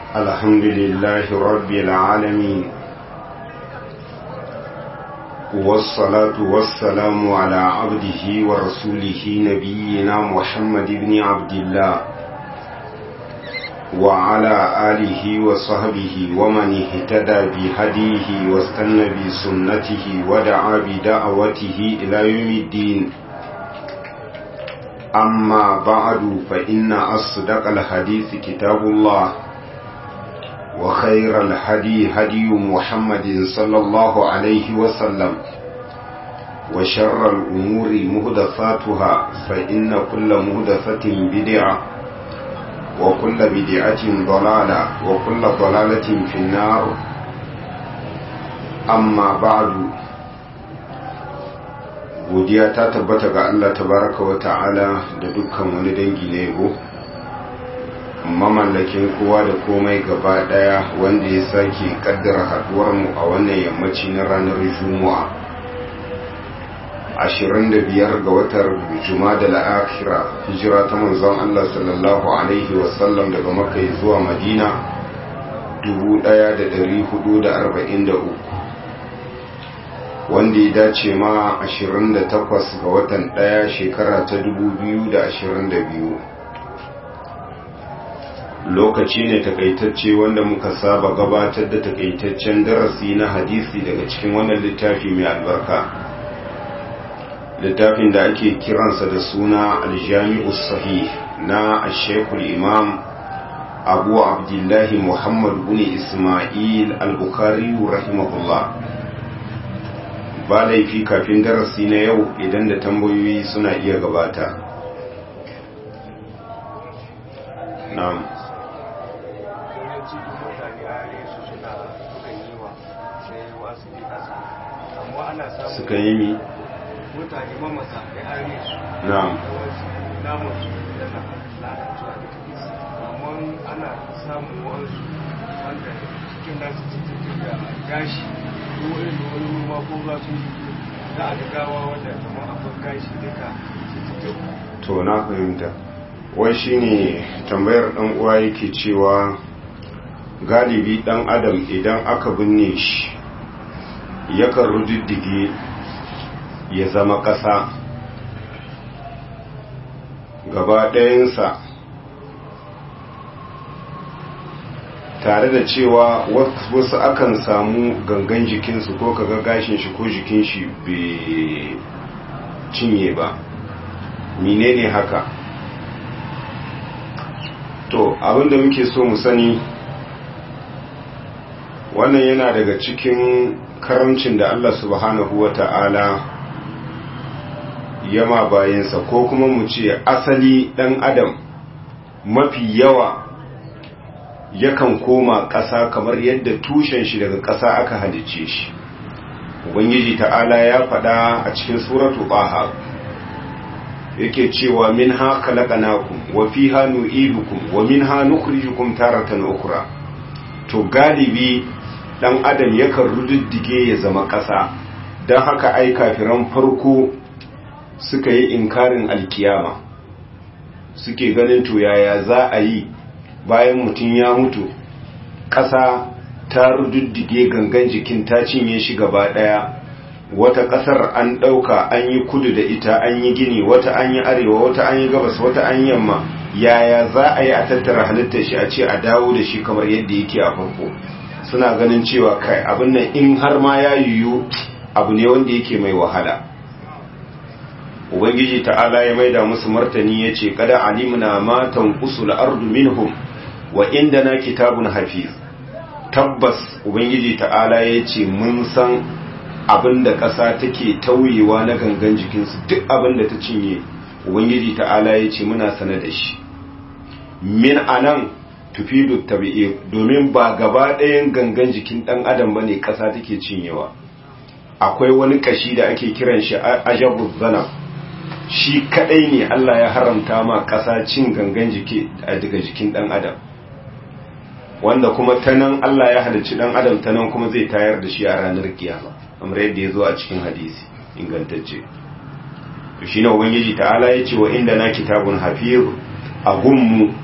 الحمد لله رب العالمين والصلاة والسلام على عبده ورسوله نبينا محمد بن عبد الله وعلى آله وصحبه ومن اهتدى بهديه واستنى بسنته ودعا بدعوته إلى يوم الدين أما بعد فإن أصدق الحديث كتاب الله وخير الهدي هدي محمد صلى الله عليه وسلم وشر الأمور مهدفاتها فإن كل مهدفة بدعة وكل بدعة ضلالة وكل ضلالة في النار أما بعد godiya ta tabbata ga Allah tabaraka wa ta'ala da dukkan wani dangi na yabo mamallakin kowa da komai gaba daya wanda ya sake kaddara haduwar mu a wannan yammaci na ranar juma'a 25 ga watan juma'a da akhira hijira ta manzon Allah sallallahu alaihi wasallam daga makka zuwa madina 1443 wanda ya dace ma 28 ga watan ɗaya shekara ta 2022 lokaci ne takaitacce wanda muka saba gabatar da takaitaccen darasi na hadisi daga cikin wannan littafi mai albarka littafin da ake kiransa da suna aljami'u sahih na ashekul imam abu abdullahi muhammad bin ismail al-bukhari rahimahullah ba laifi kafin darasi na yau idan da tambayoyi suna iya gabata na'am suka yi mi mutane mamata da are su na'am da wasu namun su yana lalacewa da kisa amma ana samun wasu wanda cikin nasu cikin da gashi ko irin da wani ruwa ko za su za a gawa wanda kamar akwai gashi duka to na fahimta wai shine tambayar dan uwa yake cewa galibi dan adam idan aka binne shi yakan rudiddige ya zama ƙasa gaba ɗayansa tare da cewa wasu akan samu gangan jikinsu ko kaga gashin shi ko jikin shi bai cinye ba menene haka to abinda muke so mu sani wannan yana daga cikin karamcin da Allah subhanahu wa ta'ala yama bayansa ko kuma mu ce asali ɗan adam mafi yawa yakan koma ƙasa kamar yadda tushen shi daga ƙasa aka halice shi ubangiji ta'ala ya faɗa a cikin suratu ɓaha yake cewa min ha khalaqnakum wa fiha nu'idukum wa minha nukhrijukum taratan ukhra to galibi dan adam yakan rududdige ya zama ƙasa don haka ai kafiran farko suka yi inkarin alkiyama suke ganin to yaya za a yi bayan mutum ya mutu ƙasa ta rududdige gangan jikin ta cinye shi gaba ɗaya wata ƙasar an ɗauka an yi kudu da ita an yi gini wata an yi arewa wata an yi gabas wata an yamma yaya za a yi a tattara halittar shi a ce a dawo da shi kamar yadda yake a farko suna ganin cewa kai abin nan in har ma ya yiwu abu ne wanda yake mai wahala ubangiji ta'ala ya maida musu martani ya ce kada alimna ma tanqusul ardu minhum wa indana kitabun hafiz tabbas ubangiji ta'ala ya ce mun san abin da ƙasa take tauyewa na gangan jikinsu duk abin da ta cinye ubangiji ta'ala ya ce muna sane da shi min anan tufidu tabi'i domin ba gaba ɗayan gangan jikin ɗan adam bane ƙasa take cinyewa akwai wani kashi da ake kiran shi ajabu zanab shi kadai ne Allah ya haramta ma ƙasa cin gangan jiki daga jikin ɗan adam wanda kuma ta nan Allah ya halicci ɗan adam ta nan kuma zai tayar da shi a ranar kiyama kamar yadda ya zo a cikin hadisi ingantacce to shi ne ubangiji ta'ala ya ce wa inda na kitabun hafiz a gunmu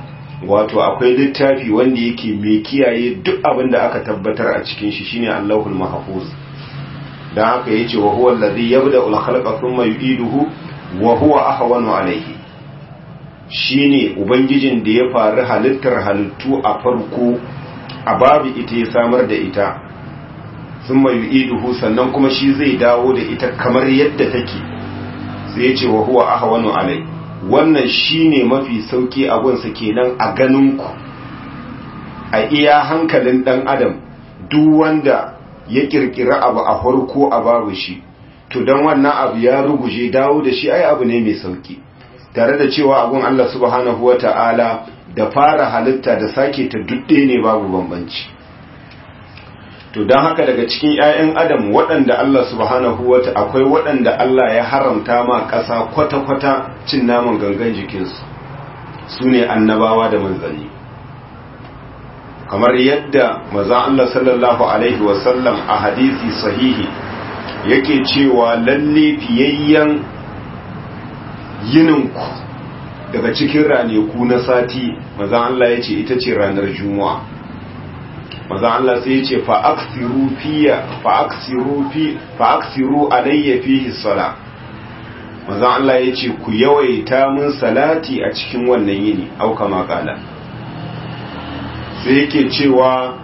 wato akwai littafi wanda yake mai kiyaye duk abin da aka tabbatar a cikin shi shine Allahul Mahfuz dan haka yace wa huwa allazi yabda'u al-khalqa thumma yu'iduhu wa huwa ahwanu alayhi shine ubangijin da ya faru halittar halittu a farko a babu ita ya samar da ita thumma yu'iduhu sannan kuma shi zai dawo da ita kamar yadda take sai yace wa huwa ahwanu alayhi wannan shine mafi sauki a gunsa kenan a ganinku a iya hankalin dan adam duk wanda ya kirkira abu a farko a babu shi to dan wannan abu ya ruguje dawo da shi ai abu ne mai sauki tare da cewa abun Allah subhanahu wata'ala da fara halitta da sake ta dudde ne babu bambanci to don haka daga cikin 'ya'yan adam waɗanda Allah subhanahu wata akwai waɗanda Allah ya haramta ma ƙasa kwata-kwata cin naman gangan jikinsu su ne annabawa da manzanni kamar yadda maza Allah sallallahu Alaihi wasallam a hadisi sahihi yake cewa lalle fiyayyen yininku daga cikin raneku na sati maza Allah ya ce ita ce ranar juma'a maza Allah sai ya ce fa'aksiru fiya fa'aksiru fi fa'aksiru alayya fihi sala maza Allah ya ce ku yawaita mun salati a cikin wannan yini au kama kala sai yake cewa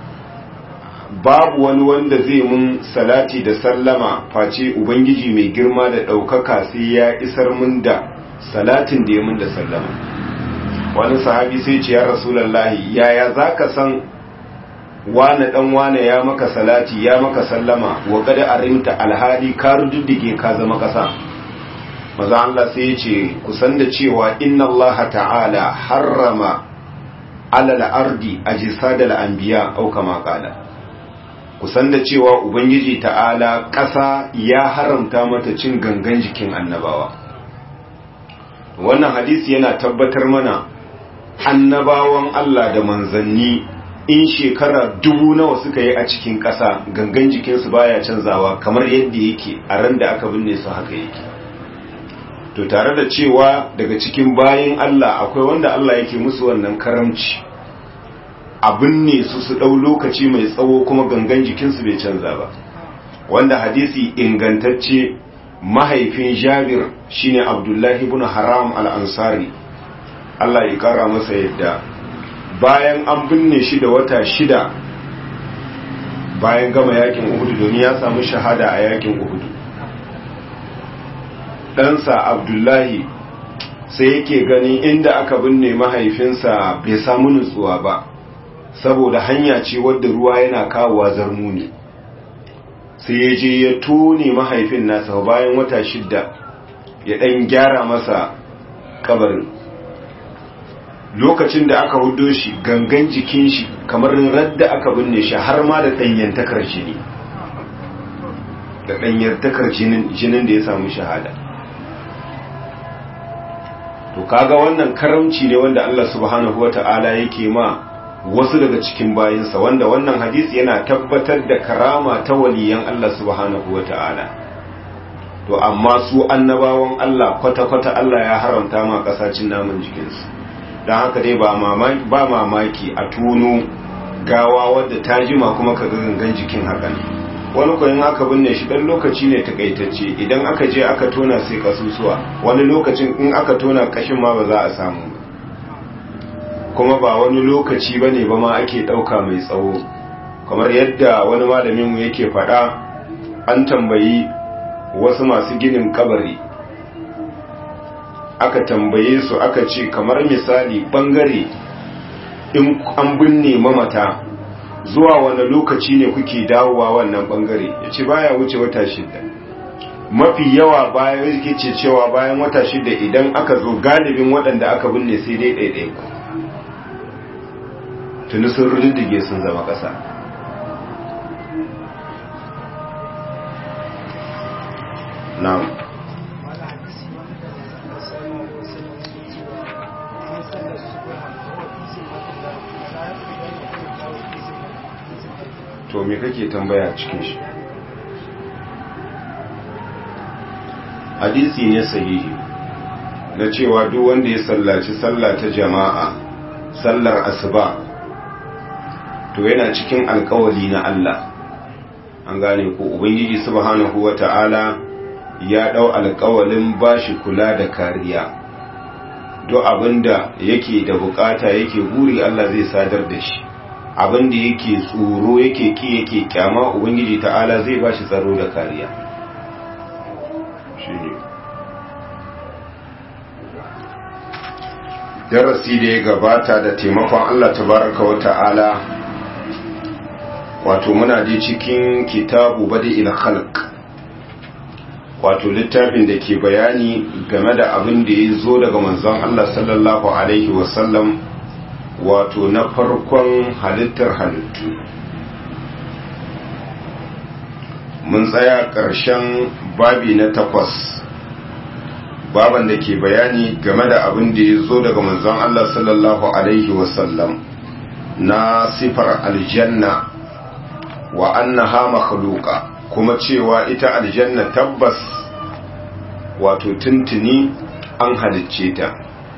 babu wani wanda zai mun salati da sallama face ubangiji mai girma da ɗaukaka sai ya isar mun da salatin da ya mun da sallama wani sahabi sai ce ya rasulallahi yaya za ka san wane dan wane ya maka salati ya maka sallama wa kada arimta alhali ka rududdige ka zama kasa maza Allah sai ya ce kusan da cewa inna Allah ta'ala harrama alal ardi ajsadal anbiya au kama qala kusan da cewa ubangiji ta'ala kasa ya haramta mata cin gangan jikin annabawa wannan hadisi yana tabbatar mana annabawan Allah da manzanni in shekara dubu nawa suka yi a cikin ƙasa gangan jikinsu baya canzawa kamar yadda yake a ran da aka binne su haka yake to tare da cewa daga cikin bayin Allah akwai wanda Allah yake musu wannan karamci a binne su su ɗau lokaci mai tsawo kuma gangan jikinsu bai canza ba wanda hadisi ingantacce mahaifin jabir shine abdullahi ibn haram al-ansari Allah ya kara masa yadda bayan an binne shi da wata shida bayan gama yakin uhudu domin ya samu shahada a yakin uhudu ɗansa abdullahi sai yake gani inda aka binne mahaifinsa bai samu nutsuwa ba saboda hanya ce wadda ruwa yana kawowa zarmuni sai ya je ya tone mahaifin nasa bayan wata shida ya ɗan gyara masa kabarin lokacin da aka hudo shi gangan jikin shi kamar radda aka binne shi har ma da ɗanyantakar jini da ɗanyantakar jinin da ya samu shahada to kaga wannan karamci ne wanda Allah subhanahu wata'ala yake ma wasu daga cikin bayinsa wanda wannan hadisi yana tabbatar da karama ta waliyan Allah subhanahu wata'ala to amma su annabawan Allah kwata-kwata Allah ya haramta ma kasacin namun jikinsu don haka dai ba mamaki ba mamaki a tuno gawa wadda ta jima kuma ka ga gangan jikin haka ne wani koyin aka binne shi dan lokaci ne takaitacce idan aka je aka tona sai kasusuwa wani lokacin in aka tona kashin ma ba za a samu kuma ba wani lokaci bane ba ma ake dauka mai tsawo kamar yadda wani malamin mu yake faɗa an tambayi wasu masu ginin kabari aka tambaye su aka ce kamar misali bangare in an binne mamata zuwa wani lokaci ne kuke dawowa wannan bangare ya ce baya wuce wata shida mafi yawa bayan yake ce cewa bayan wata shida idan aka zo galibin waɗanda aka binne sai dai ɗaiɗai ku tuni sun ruddige sun zama ƙasa na'am to me kake tambaya cikin shi hadisi ne sahihi na cewa duk wanda ya sallaci sallah ta jama'a sallar asuba to yana cikin alkawali na Allah an gane ko ubangiji subhanahu wata'ala ya dau alkawalin bashi kula da kariya duk abinda yake da bukata yake buri Allah zai sadar da shi abinda yake tsoro yake ki yake kyama ubangiji ta'ala zai bashi tsaro da kariya shine darasi da ya gabata da taimakon Allah tabaraka wa ta'ala wato muna je cikin kitabu badi khalq wato littafin da ke bayani game da abin da ya zo daga manzon Allah sallallahu alaihi wasallam wato na farkon halittar halittu mun tsaya ƙarshen babi na takwas baban da ke bayani game da abin da ya zo daga manzon Allah sallallahu alaihi wasallam na sifar aljanna wa annaha makhluqa kuma cewa ita aljanna tabbas wato tuntuni an halicce ta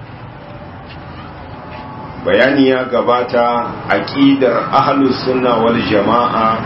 bayani ya gabata aqidar ahlus sunna wal jamaa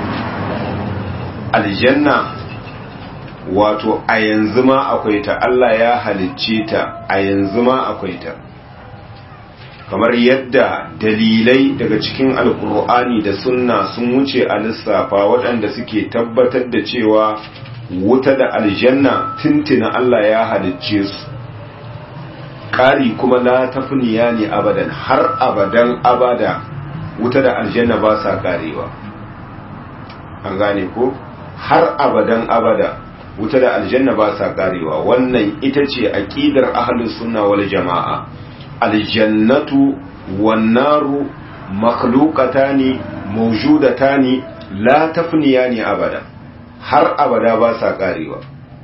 aljanna wato a yanzu ma akwai ta Allah ya halicce ta a yanzu ma akwai ta kamar yadda dalilai daga cikin alkur'ani da sunna sun wuce a lissafa waɗanda suke tabbatar da cewa wuta da aljanna tintina Allah ya halicce su ƙari kuma la tafniya ne abadan har abadan abada wuta da aljanna ba sa ƙarewa an gane ko har abadan abada wuta da aljanna ba sa ƙarewa wannan ita ce aƙidar ahlus sunna wal jama'a aljannatu wannaru makhluqatani mawjudatani la tafniyani abada har abada ba sa karewa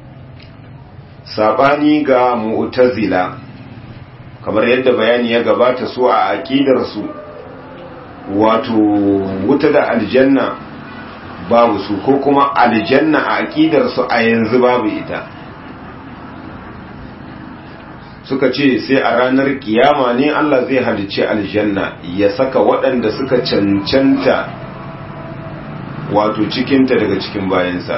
sabani ga mu'tazila kamar yadda bayani ya gabata su a aqidar su wato wuta da aljanna babu su ko kuma aljanna a aqidar su a yanzu babu ita suka ce sai a ranar kiyama ne Allah zai halicci aljanna ya saka waɗanda suka cancanta wato cikinta daga cikin bayansa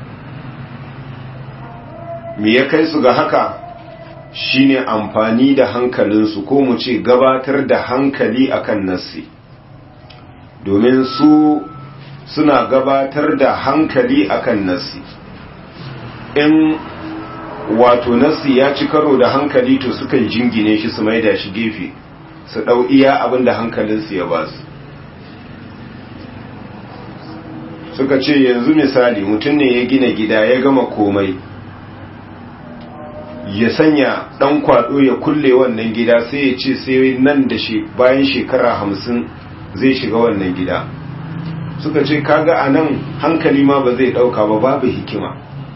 me ya kai su ga haka shine amfani da hankalinsu ko mu ce gabatar da hankali akan nassi domin su suna gabatar da hankali akan nassi in wato nasi ya ci karo da hankali to sukan jingine shi su maida shi gefe su ɗau iya abin da hankalinsu ya ba su suka ce yanzu misali mutum ne ya gina gida ya gama komai ya sanya ɗan kwaɗo ya kulle wannan gida sai ya ce sai nan da shi bayan shekara hamsin zai shiga wannan gida suka ce kaga a nan hankali ma ba zai ɗauka ba babu hikima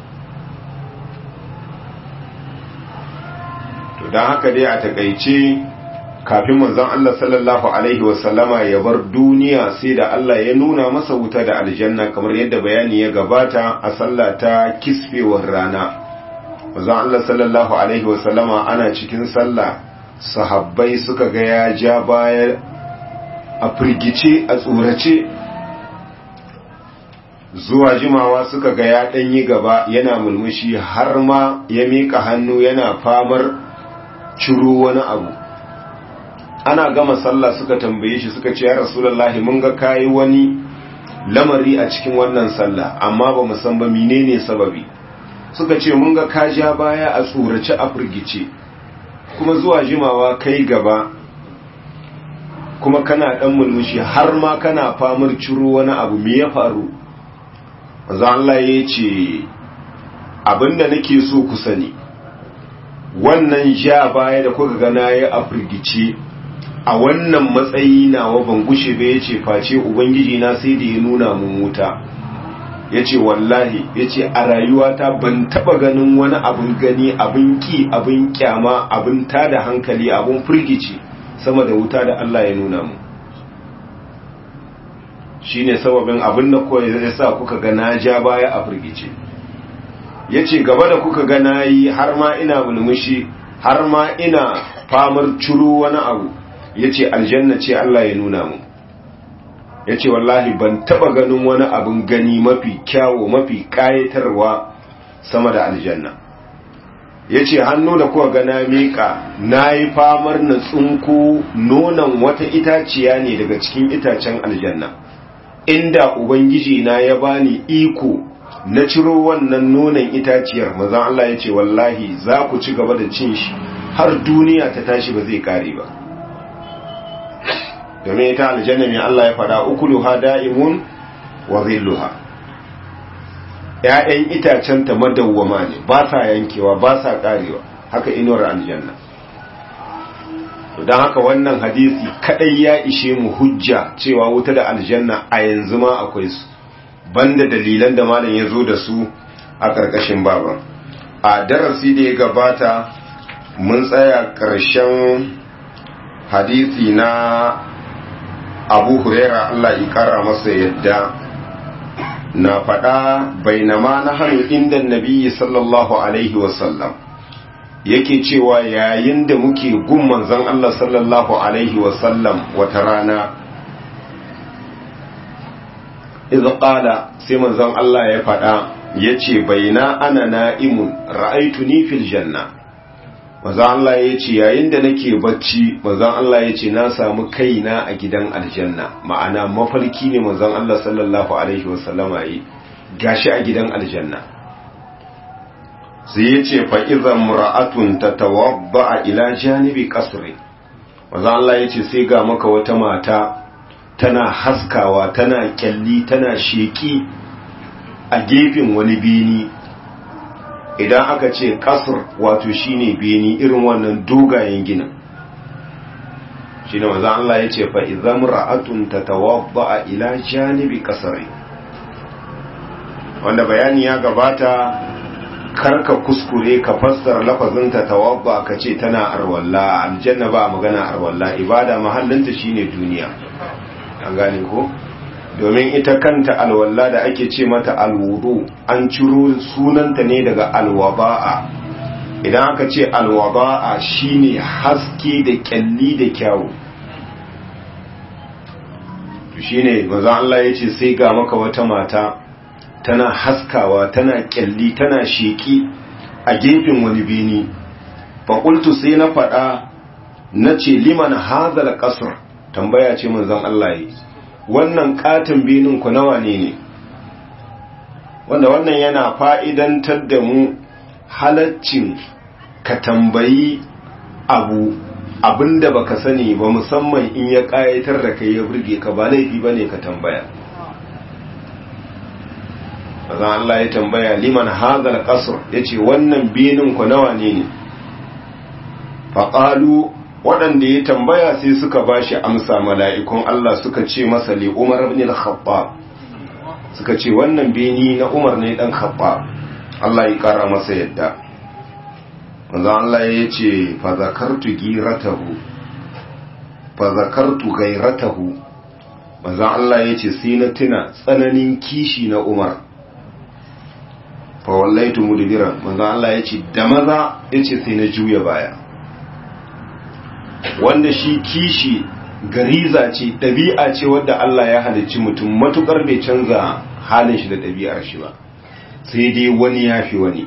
don haka dai a takaice kafin manzon Allah sallallahu alaihi wasallama ya bar duniya sai da Allah ya nuna masa wuta da aljanna kamar yadda bayani ya gabata a sallah ta kisfewar rana manzon Allah sallallahu alaihi wasallama ana cikin sallah sahabbai suka ga ya ja baya a firgice a tsorace zuwa jimawa suka ga ya ɗanyi gaba yana mulmushi har ma ya miƙa hannu yana famar ciro wani abu ana gama sallah suka tambaye shi suka ce ya rasulullahi mun ga kayi wani lamari a cikin wannan sallah amma ba mu san ba menene sababi suka ce mun ga ka ja baya a tsorace a firgice kuma zuwa jimawa kai gaba kuma kana dan mulmushi har ma kana famar ciro wani abu me ya faru manzo Allah ya ce abinda nake so ku sani wannan ja baya da kuka ga nayi a firgice a wannan matsayi nawa ban gushe ba yace face ubangiji na sai da ya nuna mun wuta yace wallahi yace a rayuwata ban taba ganin wani abun gani abun ki abun kyama abun tada hankali abun firgici sama da wuta da Allah ya nuna mu shine sababin abin da koyi zai sa kuka ga na ja baya a firgice yace gaba da kuka ga nayi har ma ina mulmushi har ma ina famar ciro wani abu ya ce aljanna ce Allah ya nuna mu ya ce wallahi ban taba ganin wani abin gani mafi kyawo mafi kayatarwa sama da aljanna ya ce hannu da kuwa gana miƙa na yi famar na tsunku nonon wata itaciya ne daga cikin itacen aljanna inda ubangiji na ya bani iko na ciro wannan nonon itaciyar mazan Allah ya ce wallahi za ku ci gaba da cin shi har duniya ta tashi ba zai kare ba domin ita aljanna mai Allah ya fada ukuluha da'imun wa zilluha ‘ya'yan itacenta madawwama ne ba sa yankewa ba sa karewa haka inuwar aljanna don haka wannan hadisi kadai ya ishe mu hujja cewa wuta da aljanna a yanzu ma akwai su banda dalilan da malam ya zo da su a ƙarƙashin baban a darasi da ya gabata mun tsaya ƙarshen hadisi na abu huraira Allah ya kara masa yadda na faɗa bainama na hannu inda nabi sallallahu alaihi wasallam yake cewa yayin da muke gun manzon Allah sallallahu alaihi wasallam wata rana iza ƙala sai manzon Allah ya faɗa ya ce baina ana na'imun ra'aituni fil janna manzon Allah ya ce yayin da nake bacci manzon Allah ya ce na samu kaina a gidan aljanna ma'ana mafarki ne manzon Allah sallallahu alaihi wasallama yi gashi a gidan aljanna sai ya ce fa'iza mura'atun ta tawabba a ila janibi kasri manzon Allah ya ce sai ga maka wata mata tana haskawa tana kyalli tana sheki a gefen wani bini idan aka ce kasr wato shine beni irin wannan dogayen ginin shine manzo Allah yace fa idzam ra'atun tatawadda ila janibi kasri wanda bayani ya gabata karka kuskure ka fassara lafazin tatawadda ka ce tana arwalla aljanna ba magana arwalla ibada mahallinta shine duniya an gane ko domin ita kanta alwalla da ake ce mata alwudu an ciro sunanta ne daga alwaba'a idan aka ce alwaba'a shine haske da kyalli da kyawu to shine manzo Allah yace sai ga maka wata mata tana haskawa tana kyalli tana sheki a gefen wani bini fa qultu sai na fada nace liman hadha qasr tambaya ce manzon Allah yi wannan katin binin ku nawa ne ne wanda wannan yana fa'idantar da mu halaccin ka tambayi abu abinda baka sani ba musamman in ya kayatar da kai ya burge ka ba laifi bane ka tambaya azan Allah ya tambaya liman hadal qasr yace wannan binin ku nawa ne ne faqalu waɗanda ya tambaya sai suka ba shi amsa mala'ikun Allah suka ce masa li Umar ibn al-Khattab suka ce wannan beni na Umar ne dan Khattab Allah ya kara masa yadda manzo Allah ya ce fa zakartu giratahu fa zakartu gairatahu manzo Allah ya ce sai na tuna tsananin kishi na Umar fa wallaitu mudbiran manzo Allah ya ce da maza ya ce sai na juya baya wanda shi kishi gariza ce ɗabi'a ce wadda Allah ya halicci mutum matukar bai canza halin shi da ɗabi'ar shi ba sai dai wani ya fi wani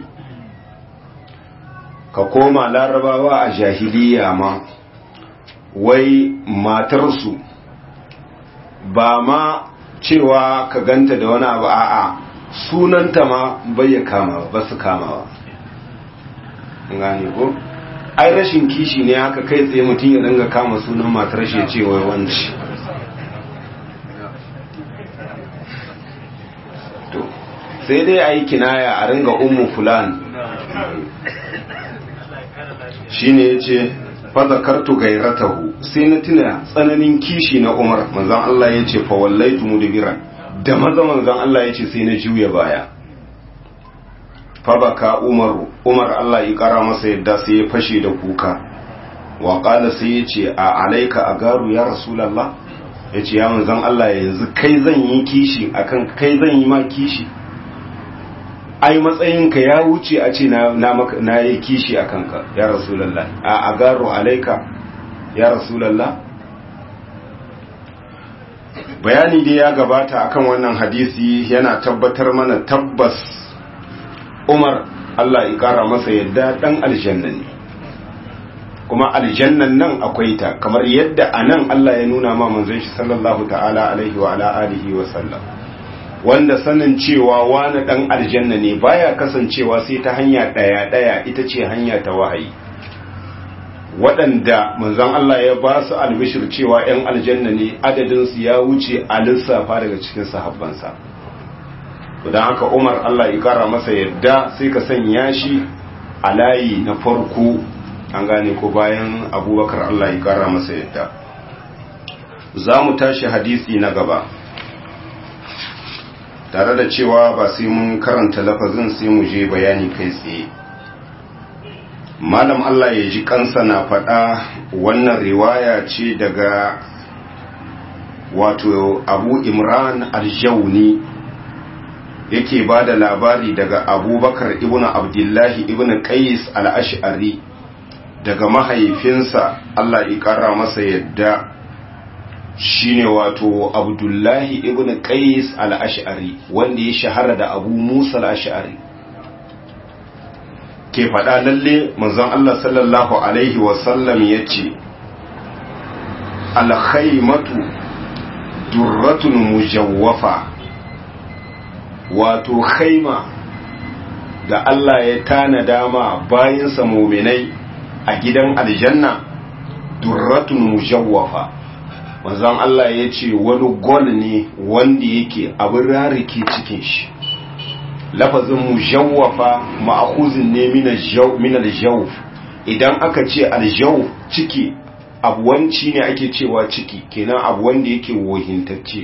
ka koma larabawa a jahiliya ma wai matarsu ba ma cewa ka ganta da wani abu a'a sunanta ma bai ya kama ba su kamawa gane ko ai rashin kishi ne haka kai tsaye mutum ya dinga kama sunan matar shi ya ce wai wanci to sai dai a yi kinaya a ringa ummu fulan shine ya ce fazakartu gairatahu sai na tuna tsananin kishi na umar manzan Allah ya ce fa wallaitu mudbiran da maza manzan Allah ya ce sai na juya baya fabaka umaru umar Allah ya kara masa yadda sai ya fashe da kuka wa qala sai ya ce a alaika a garu ya rasulullah ya ce ya manzan Allah yanzu kai zan yi kishi akan kai zan yi ma kishi ai matsayinka ya wuce a ce na yi kishi a kanka ya rasulallah a agaru alaika ya rasulallah bayani dai ya gabata akan wannan hadisi yana tabbatar mana tabbas umar Allah ya kara masa yadda dan aljanna ne kuma aljannan nan akwai ta kamar yadda anan Allah ya nuna ma manzon shi sallallahu ta'ala alaihi wa ala alihi wa sallam wanda sanin cewa wani dan aljanna ne baya kasancewa sai ta hanya daya daya ita ce hanya ta wahayi waɗanda manzon Allah ya ba su albishir cewa 'yan aljanna ne adadinsu ya wuce a lissafa daga cikin sahabbansa don haka umar Allah ya kara masa yadda sai ka sanya shi a layi na farko an gane ko bayan abubakar Allah ya kara masa yadda za mu tashi hadisi na gaba tare da cewa ba sai mun karanta lafazin sai mu je bayani kai tsaye malam Allah ya ji kansa na faɗa wannan riwaya ce daga wato abu imran aljauni yake ba da labari daga abubakar ibn abdullahi ibn qais al-ash'ari daga mahaifinsa Allah ya ƙara masa yadda shine wato abdullahi ibn qais al-ash'ari wanda ya shahara da abu musa al-ash'ari ke faɗa lalle manzon Allah sallallahu alaihi wasallam ya ce alhaimatu durratun mujawwafa wato haima da Allah ya tanada ma bayansa muminai a gidan aljanna durratun mujawwafa manzon Allah ya ce wani gol ne wanda yake abin rarike cikin shi lafazin mujawwafa ma'khuzin ne min al-jawf idan aka ce al-jawf ciki abuwanci ne ake cewa ciki kenan abu wanda yake wohintacce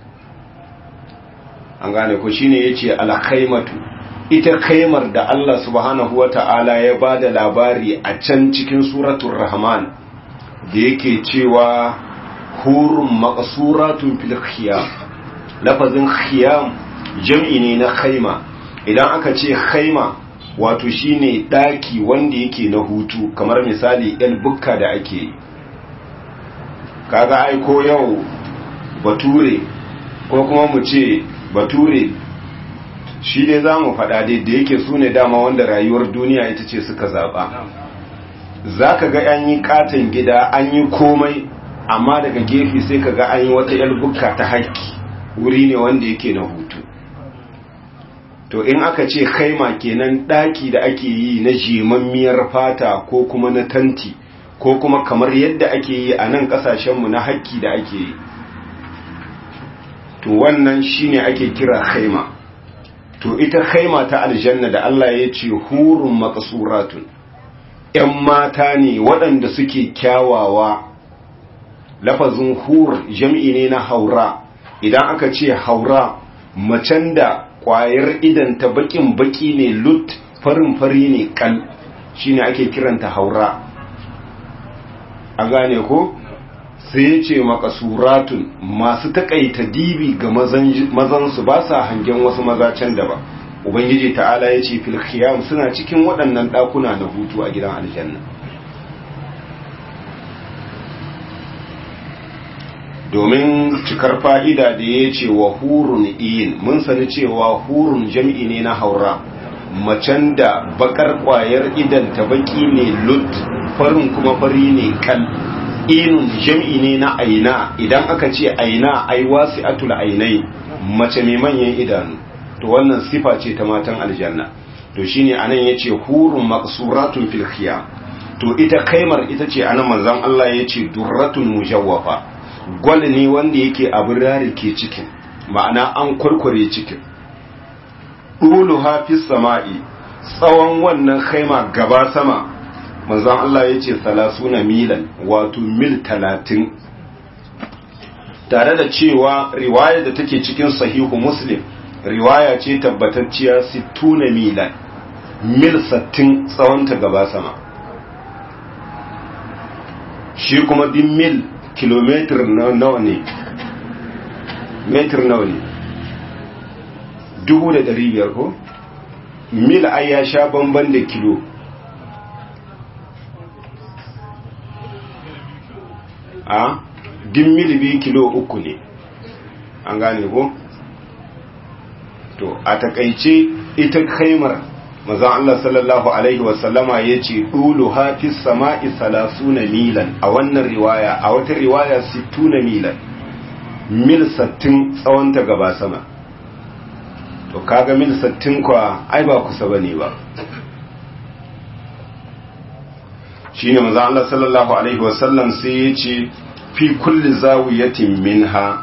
an gane ko shine yace al-khaymatu ita kaimar da Allah subhanahu wata'ala ya bada labari a can cikin suratul rahman da yake cewa hurun maqsuratun fil khiyam lafazin khiyam jam'i ne na khaima idan aka ce khaima wato shine daki wanda yake na hutu kamar misali yan bukka da ake yi kaga ai ko yau bature ko kuma mu ce bature shi dai za mu faɗa dai da yake su ne dama wanda rayuwar duniya ita ce suka zaɓa za ka ga an yi katon gida an yi komai amma daga gefe sai ka ga an yi wata yan bukka ta haƙƙi wuri ne wanda yake na hutu to in aka ce kaima kenan daki da ake yi na jimammiyar fata ko kuma na tanti ko kuma kamar yadda ake yi a nan kasashenmu na haƙƙi da ake yi to wannan shine ake kira kaima to ita kaima ta aljanna da Allah ya ce hurun maqsuratun ‘yan mata ne waɗanda suke kyawawa lafazin hur jam'i ne na haura idan aka ce haura macen da kwayar idanta bakin baki ne lut farin fari ne kal shine ake kiranta haura a gane ko sai ya ce makasuratun masu takaita dibi ga mazansu ba sa hangen wasu maza can da ba ubangiji ta'ala ya ce fil khiyam suna cikin waɗannan ɗakuna na hutu a gidan aljanna domin cikar fa'ida da ya ce wa hurun iyin mun sani cewa hurun jam'i ne na haura macen da bakar kwayar idan ta baki ne lut farin kuma fari ne kal inun jam'i ne na aina idan aka ce aina ai wasu atul ainai mace mai manyan idanu to wannan sifa ce ta matan aljanna to shine anan yace hurun maqsuratun fil khiyam to ita kaimar ita ce anan manzon Allah yace durratun mujawwafa gwal ne wanda yake abin rari ke cikin ma'ana an kurkure cikin ɗulu hafiz sama'i tsawon wannan haima gaba sama manzon Allah ya ce salasuna milan wato mil talatin tare da cewa riwaya da take cikin sahihu muslim riwaya ce tabbatacciya sittuna milan mil sattin tsawonta gaba sama shi kuma din mil kilometer nawa ne metir nawa ne dubu da dari biyar ko mil ai ya sha bamban da kilo a din mil biyu kilo uku ne an gane ko to a takaice ita kaimar maza Allah sallallahu alaihi wasallama ya ce ɗulu hafis sama'i salasuna milan a wannan riwaya a wata riwaya sittuna milan mil sattin tsawonta gaba sama to kaga mil sattin kwa ai ba kusa bane ba shine maza Allah sallallahu alaihi wasallam sai ya ce fi kulli zawiyatin minha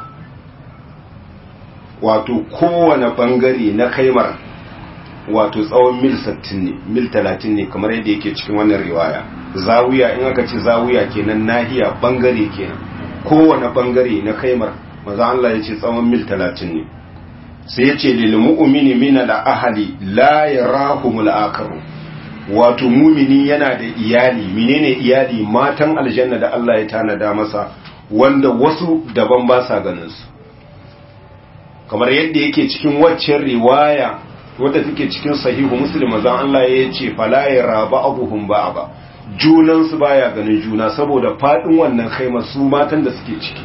wato kowane bangare na kaimar wato tsawon mil 60 ne mil 30 ne kamar yadda yake cikin wannan riwaya zawiya in aka ce zawiya kenan nahiya bangare kenan kowane bangare na kaimar maza Allah ya ce tsawon mil 30 ne sai ya ce lil mu'mini min al ahli la yarahumul akaru wato mumini yana da iyali menene iyali matan aljanna da Allah ya tanada masa wanda wasu daban ba sa ganin su kamar yadda yake cikin waccan riwaya wadda take cikin sahihu muslim zan Allah ya ce fala yaraba abuhum ba junan su baya ganin juna saboda fadin wannan khaima su matan da suke ciki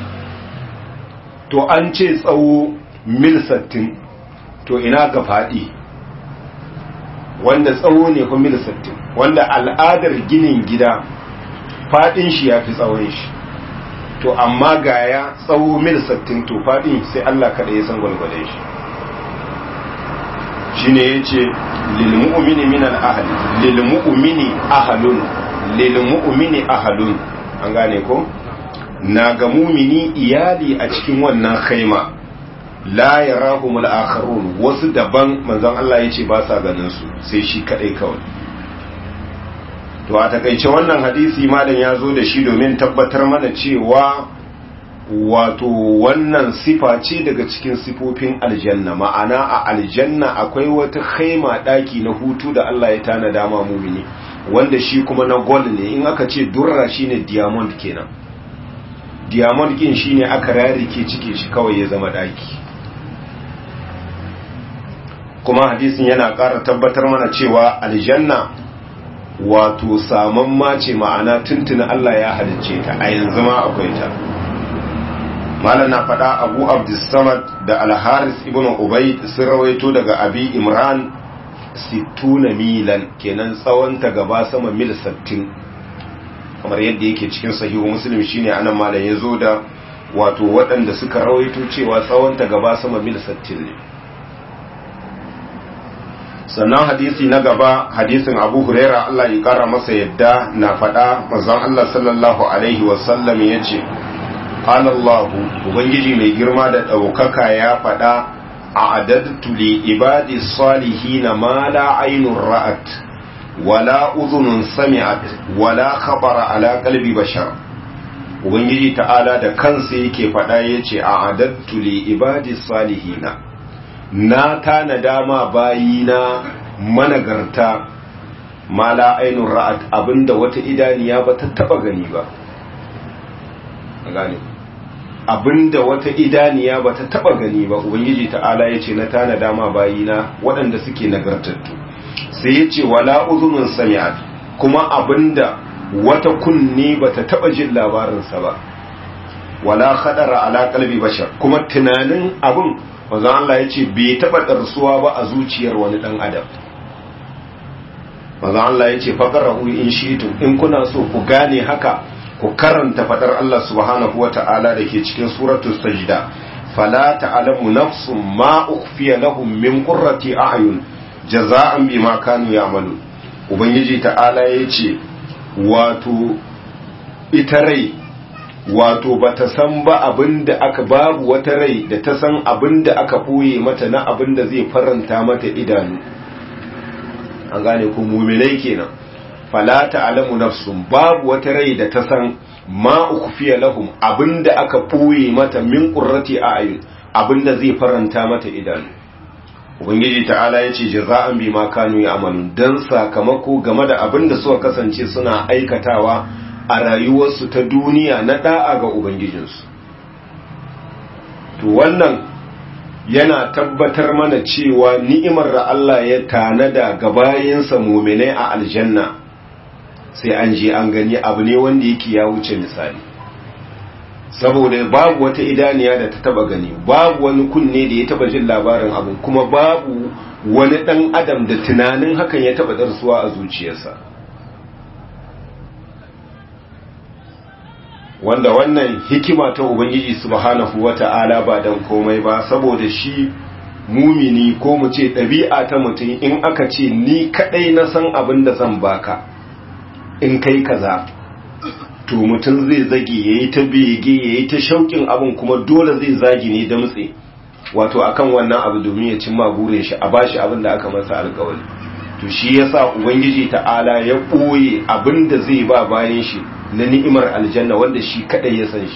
to an ce tsawo mil 60 to ina ga fadi wanda tsawo ne ko mil 60 wanda al'adar ginin gida fadin shi yafi tsawon shi to amma gaya tsawo mil 60 to fadin sai Allah kada ya san gwalgwalen shi shine yace lil mu'mini min al ahli lil mu'mini ahlun lil mu'mini ahlun an gane ko na ga mumini iyali a cikin wannan khaima la yarahum al akharun wasu daban manzon Allah yace ba sa ganin su sai shi kadai kawai to a takaice wannan hadisi malam ya zo da shi domin tabbatar mana cewa wato wannan sifa ce daga cikin sifofin aljanna ma'ana a aljanna akwai wata khaima daki na hutu da Allah ya tanada ma mumini wanda shi kuma na gold ne in aka ce durra shine diamond kenan diamond kin shine aka rarike cike shi kawai ya zama daki kuma hadisin yana ƙara tabbatar mana cewa aljanna wato saman mace ma'ana tuntuna Allah ya halicce ta a yanzu ma akwai ta malam na faɗa abu abdussamad da alharis ibn ubay sun rawaito daga abi imran sittuna milan kenan tsawon ta gaba sama mil 60 kamar yadda yake cikin sahihu muslim shine anan malam ya zo da wato waɗanda suka rawaito cewa tsawon ta gaba sama mil 60 ne sannan hadisi na gaba hadisin abu huraira Allah ya kara masa yadda na faɗa manzon Allah sallallahu alaihi wasallam ya ce Allahu ubangiji mai girma da ɗaukaka ya faɗa a adadtu li ibadi salihina ma la ainun ra'at wala uzunun sami'at wala khabara ala qalbi bashar ubangiji ta'ala da kansa yake faɗa yace a adattu li ibadi salihina na tana dama bayina managarta mala ainun ra'at abinda wata idaniya ba ta taba gani ba gane abinda wata idaniya ba ta taba gani ba ubangiji ta'ala yace na tana dama bayina waɗanda suke nagartattu sai yace wala uzunun sami'at kuma abinda wata kunni ba ta taba jin labarinsa ba wala khadara ala qalbi bashar kuma tunanin abin manzo Allah ya ce bai taɓa ɗarsuwa ba a zuciyar wani ɗan adam manzo Allah ya ce faƙarahu in shitu in kuna so ku gane haka ku karanta faɗar Allah subhanahu wa ta'ala da ke cikin suratul sajda fala ta'lamu nafsun ma ukhfiya lahum min qurrati a'yun jaza'an bima kanu ya'malun ubangiji ta'ala ya ce wato ita rai wato ba ta san ba abin da aka babu wata rai da ta san abin da aka ɓoye mata na abin da zai faranta mata idanu an gane ku muminai kenan fala ta'lamu nafsun babu wata rai da ta san ma ukhfiya lahum abin da aka ɓoye mata min qurrati a'yun abin da zai faranta mata idanu ubangiji ta'ala ya ce jaza'an bima kanu ya'malun dan sakamako game da abin da suka kasance suna aikatawa a rayuwarsu ta duniya na da'a ga Ubangijinsu. To wannan yana tabbatar mana cewa ni'imar da Allah ya tanada ga bayansa muminai a aljanna sai an je an gani abu ne wanda yake ya wuce misali. saboda babu wata idaniya da ta taba gani babu wani kunne da ya taba jin labarin abin kuma babu wani dan adam da tunanin hakan ya taba darsuwa a zuciyarsa wanda wannan hikima ta ubangiji subhanahu wata'ala ba dan komai ba saboda shi mumini ko mu ce ɗabi'a ta mutum in aka ce ni kadai na san abin da zan baka in kai kaza to mutum zai zage yayi ta bege yayi ta shauƙin abin kuma dole zai zagi ne da mutse wato akan wannan abu domin ya cimma burin shi a bashi abin da aka masa alƙawari to shi yasa ubangiji ta'ala ya ɓoye abin da zai ba bayan shi na ni'imar aljanna wanda shi kadai ya san shi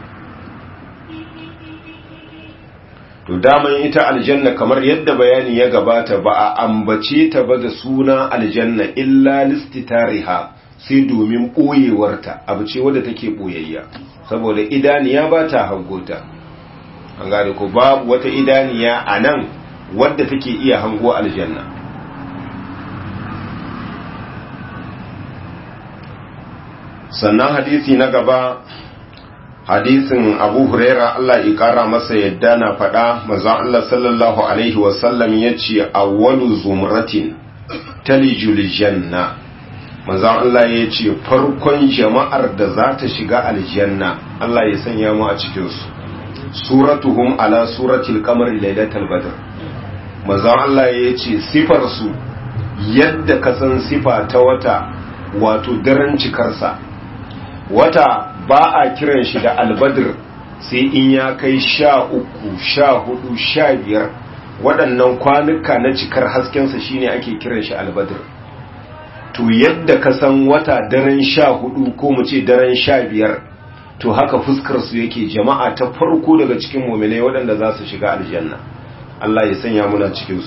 to daman ita aljanna kamar yadda bayani ya gabata ba a ambace ta ba da suna aljanna illa listitariha sai domin ɓoyewarta abu ce wadda take ɓoyayya saboda idaniya ba ta hangota an gane ko babu wata idaniya a nan wadda take iya hango aljanna sannan hadisi na gaba hadisin abu huraira Allah ya kara masa yadda na faɗa mazan Allah sallallahu alaihi wasallam ya ce awwalu zumratin talijul janna mazan Allah ya ce farkon jama'ar da za ta shiga aljanna Allah ya sanya mu a cikinsu suratuhum ala suratil qamar lailatul badr mazan Allah ya ce sifarsu yadda ka san sifa ta wata wato daren cikarsa wata ba a kiran shi da albadir sai in ya kai sha uku sha hudu sha biyar waɗannan kwanuka na cikar haskensa shine ake kiran shi albadir to yadda ka san wata daren sha hudu ko mu ce daren sha biyar to haka fuskarsu yake jama'a ta farko daga cikin muminai waɗanda za su shiga aljanna Allah ya sanya muna cikinsu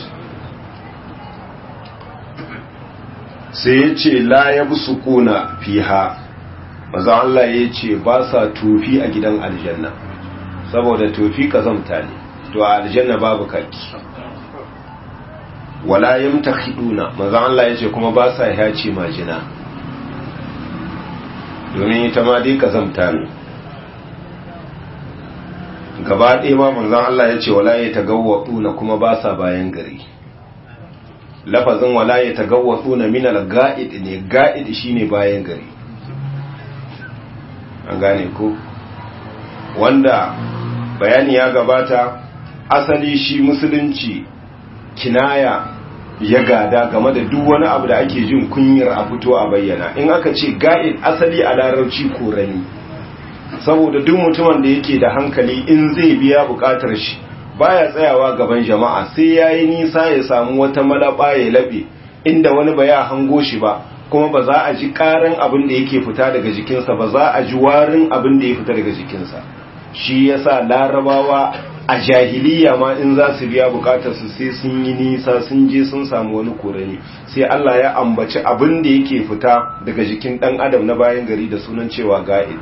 sai ya ce la ya bi su kuna fiha maza Allah ya ce ba sa tofi a gidan aljanna saboda tofi kazamta ne to a aljanna babu kaki wala yamtakhiduna maza Allah ya ce kuma ba sa yace majina domin ita ma dai kazamta ne gaba ɗaya ma manzon Allah ya ce wala ya tagawwaduna kuma ba sa bayan gari lafazin wala ya tagawwaduna min al-ga'id ne ga'id shine bayan gari an gane ko wanda bayani ya gabata asali shi musulunci kinaya ya gada game da duk wani abu da ake jin kunyar a fito a bayyana in aka ce ga'id asali a larabci korani saboda duk mutumin da yake da hankali in zai biya bukatar shi baya tsayawa gaban jama'a sai yayi nisa ya samu wata malaba ya labe inda wani ba ya hango shi ba kuma ba za a ji karin abin da yake fita daga jikinsa ba za a ji warin abin da ya fita daga jikinsa shi yasa larabawa a jahiliya ma in za su biya bukatar su sai sun yi nisa sun je sun samu wani korani sai Allah ya ambaci abin da yake fita daga jikin dan adam na bayan gari da sunan cewa ga'id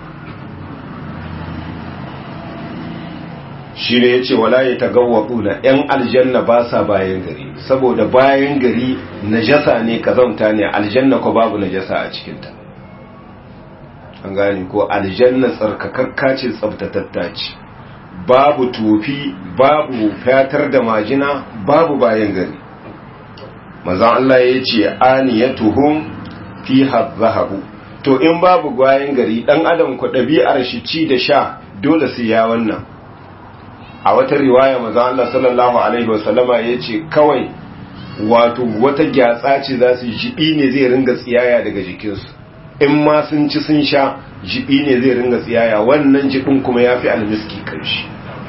shi ne ya ce wala ya tagawwaɗu na ‘yan aljanna ba sa bayan gari saboda bayan gari najasa ne kazamta ne aljanna ko babu najasa a cikinta an gane ko aljanna tsarkakakka ce tsabtatatta ce babu tufi babu fatar da majina babu bayan gari mazan Allah ya ce aniyatuhum fi zahabu to in babu bayan gari dan adam ku ɗabi'ar shi ci da sha dole sai ya wannan a wata riwaya maza Allah sallallahu alaihi wasallama ya ce kawai wato wata gyatsa ce za su jibi ne zai ringa tsiyaya daga jikinsu in ma sun ci sun sha jibi ne zai ringa tsiyaya wannan jibin kuma ya fi almiski kanshi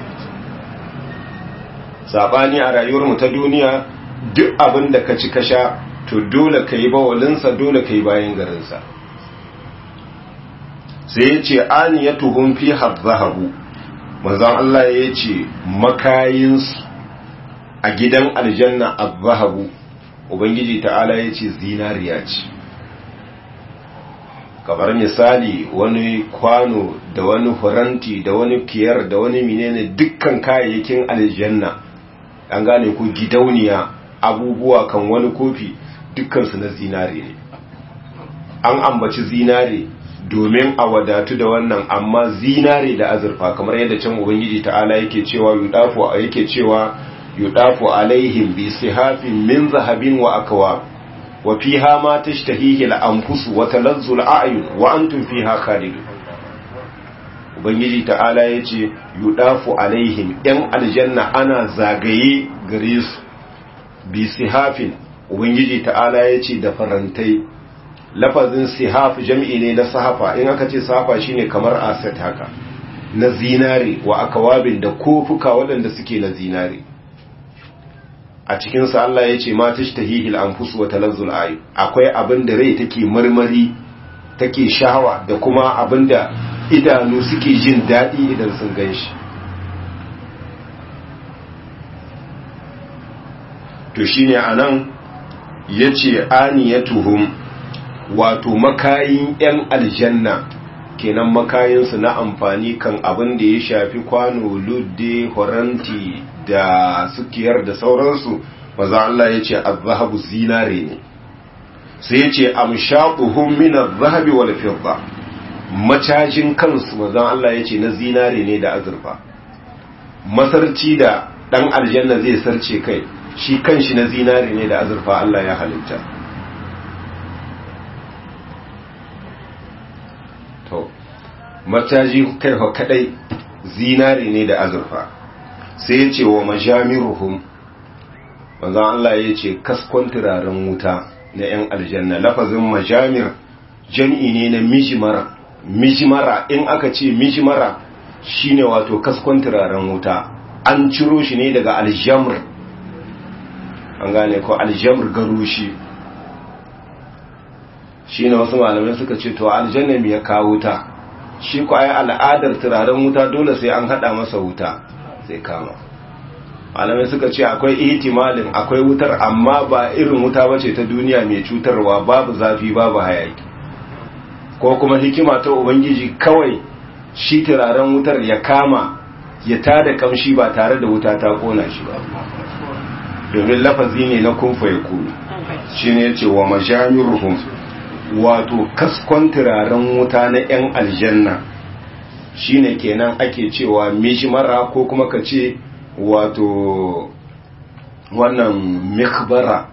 sabani a rayuwarmu ta duniya duk abin da ka ci ka sha to dole ka yi bawalinsa dole ka yi bayan garinsa sai ya ce an ya tuhun fi zahabu manzon Allah ya ce makayinsu a gidan aljanna zahabu ubangiji ta'ala ya ce zinariya ce kamar misali wani kwano da wani faranti da wani kiyar da wani menene dukkan kayayyakin aljanna an gane ku gidauniya abubuwa kan wani kofi dukkansu na zinare ne an ambaci zinare domin a wadatu da wannan amma zinare da azurfa kamar yadda can ubangiji ta'ala yake cewa yudafu yake cewa yudafu alaihim bi sihafin min zahabin wa akwa wa fiha ma tashtahihi al-anfus wa talazzu al-a'yun wa antum fiha khalidun ubangiji ta'ala yace yudafu alaihim yan aljanna ana zagaye gare su bi sihafin ubangiji ta'ala yace da farantai lafazin sihaf jam'i ne na sahafa in aka ce sahafa shine kamar aset haka na zinare wa akawabin da kofuka waɗanda suke na zinare a cikinsa Allah ya ce ma tashtahihil anfus wa talazzul ayu akwai abin da rai take marmari take shahawa da kuma abin da idanu suke jin daɗi idan sun ganshi to shine anan yace aniyatuhum wato makayin 'yan aljanna kenan makayinsu na amfani kan abin da ya shafi kwano ludde horanti da sukiyar da sauransu maza Allah ya ce azhabu zinare ne sai ya ce amshaquhum min az-zahabi wal fidda macajin kansu maza Allah ya ce na zinare ne da azurfa masarci da dan aljanna zai sarce kai shi kanshi na zinare ne da azurfa Allah ya halitta to mataji kaifa kadai zinari ne da azurfa sai ya ce wa majamiruhum manzon Allah ya ce kaskon turaren wuta na 'yan aljanna lafazin majamir jam'i ne na mijimara mijimara in aka ce mijimara shine wato kaskon turaren wuta an ciro shi ne daga aljamr an gane ko aljamr garushi shi ne wasu malamai suka ce to aljanna ya kawo wuta shi ko ai al'adar turaren wuta dole sai an hada masa wuta sai kama malamai suka ce akwai ihtimalin akwai wutar amma ba irin wuta bace ta duniya mai cutarwa babu zafi babu hayaki ko kuma hikima ta ubangiji kawai shi turaren wutar ya kama ya tada kamshi ba tare da wuta ta kona shi ba domin lafazi ne na kunfa ya kunu shi ne ya ce wa majamiruhum wato kaskon turaren wuta na 'yan aljanna shine kenan ake cewa mishmara ko kuma ka ce wato wannan mikbara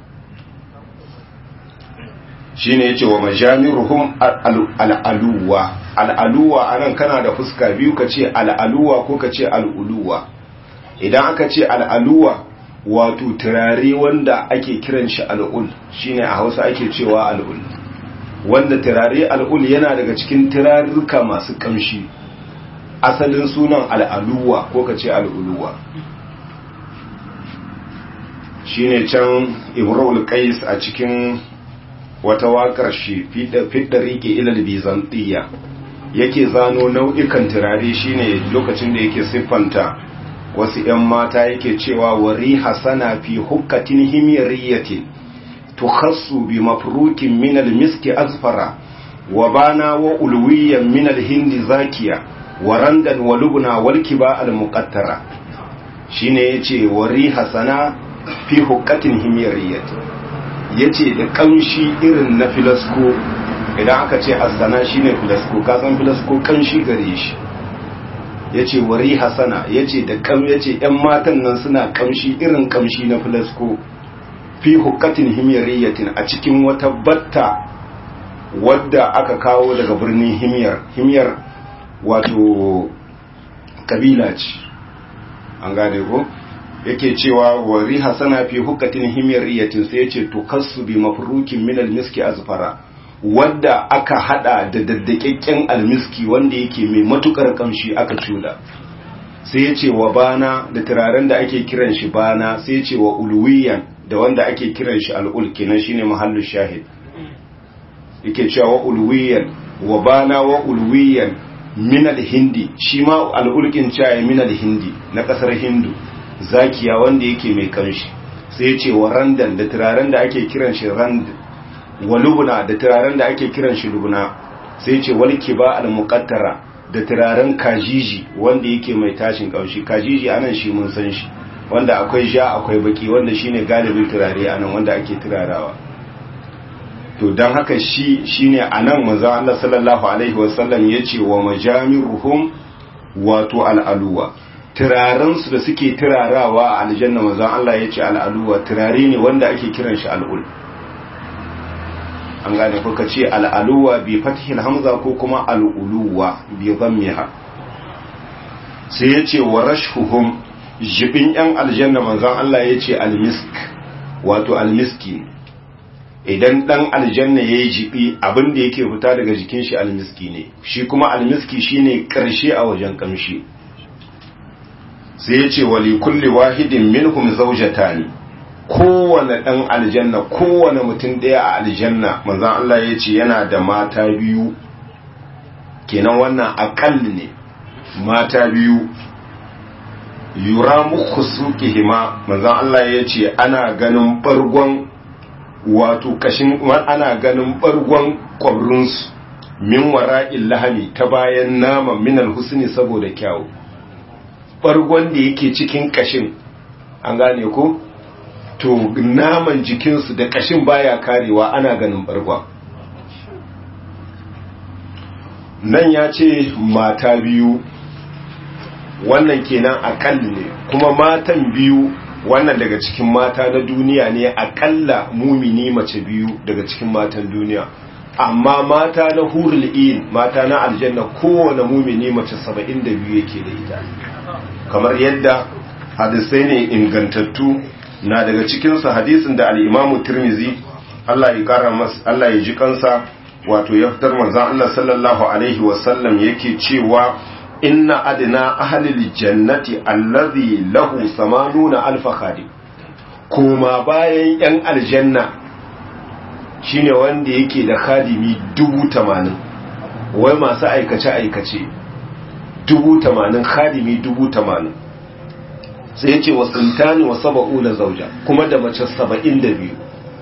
shine yace wa majamiruhum al'aluwa al'aluwa anan kana da fuska biyu ka ce al'aluwa ko ka ce al'uluwa idan aka ce al'aluwa wato turare wanda ake kiran shi al'ul shine a hausa ake cewa al'ul wanda turare al'ul yana daga cikin turarruka masu kamshi asalin sunan al'aluwa ko ka ce al'uluwa shi ne can imrul qais a cikin wata waƙar shi fidda rike ilal bizantiya yake zano nau'ikan turare shine lokacin da yake siffanta wasu 'yan mata yake cewa wari hasana fi hukkatin himyariyatin tukhassu bi mafrukin min al-miski azfara wa bana wa ulwiyan min al-hindi zakiya wa randan wa lubna wal kiba al-muqattara shine yace wari hasana fi hukkatin himyariyatin yace da kamshi irin na filasko idan aka ce asana shine filasko ka san filasko kanshi gare shi yace wari hasana yace da kam yace yan matan nan suna kamshi irin kamshi na filasko fi hukkatin himyariyatin a cikin wata batta wadda aka kawo daga birnin himyar himyar wato kabila ce an gane ko yake cewa wari hasana fi hukkatin himyariyatin sai yace to kasu bi mafrukin min almiski azfara wadda aka hada da daddakekken almiski wanda yake mai matukar kamshi aka cuda sai yace wa bana da turaren da ake kiran shi bana sai yace wa ulwiyan da wanda ake kiran shi al'ul kenan shine mahallu shahid yake cewa wa ulwiyan wa bana wa ulwiyan min al-hindi shi ma al'ulkin cewa min al-hindi na kasar hindu zakiya wanda yake mai kanshi sai ya ce wa randan da turaren da ake kiran shi rand wa lubna da turaren da ake kiran shi lubna sai ya ce wal kiba al muqattara da turaren kajiji wanda yake mai tashin kaushi kajiji anan shi mun san shi wanda akwai ja akwai baki wanda shine galibin turare anan wanda ake turarawa to don haka shi shine anan manzo Allah sallallahu alaihi wasallam yace wa majamiruhum wato al'aluwa turarensu da suke turarawa a aljanna manzo Allah yace al'aluwa turare ne wanda ake kiran shi al'ul an gane ko kace al'aluwa bi fathil hamza ko kuma al'uluwa bi dhammiha sai yace wa rashhuhum jibin yan aljanna manzo Allah yace al-misk wato al-miski idan dan aljanna yayi jibi abin da yake fita daga jikin shi almiski ne shi kuma almiski shine karshe a wajen kamshi sai yace wali kulli wahidin minhum zawjatani kowane dan aljanna kowane mutum daya a aljanna manzon Allah yace yana da mata biyu kenan wannan akal ne mata biyu yuramu khusuqihima manzon Allah yace ana ganin bargon wato kashin ana ganin bargon kwabrinsu min wara'il lahami ta bayan naman minal husni saboda kyawu bargon da yake cikin kashin an gane ko to naman jikinsu da kashin baya karewa ana ganin bargon nan ya ce mata biyu wannan kenan akal ne kuma matan biyu wannan daga cikin mata na duniya ne akalla mumini mace biyu daga cikin matan duniya amma mata na hurul in mata na aljanna kowane mumini mace 72 yake da ita kamar yadda hadisai ne ingantattu na daga cikinsu hadisin da al'imamu turmizi Allah ya kara masa Allah ya ji kansa wato ya fitar manzon Allah sallallahu alaihi wasallam yake cewa inna adna ahlil jannati allazi lahu samanuna alf khadim kuma bayan yan aljanna shine wanda yake da khadimi dubu tamanin wai masu aikace aikace dubu tamanin khadimi dubu tamanin sai yace wa sintani wa saba'una zauja kuma da mace saba'in da biyu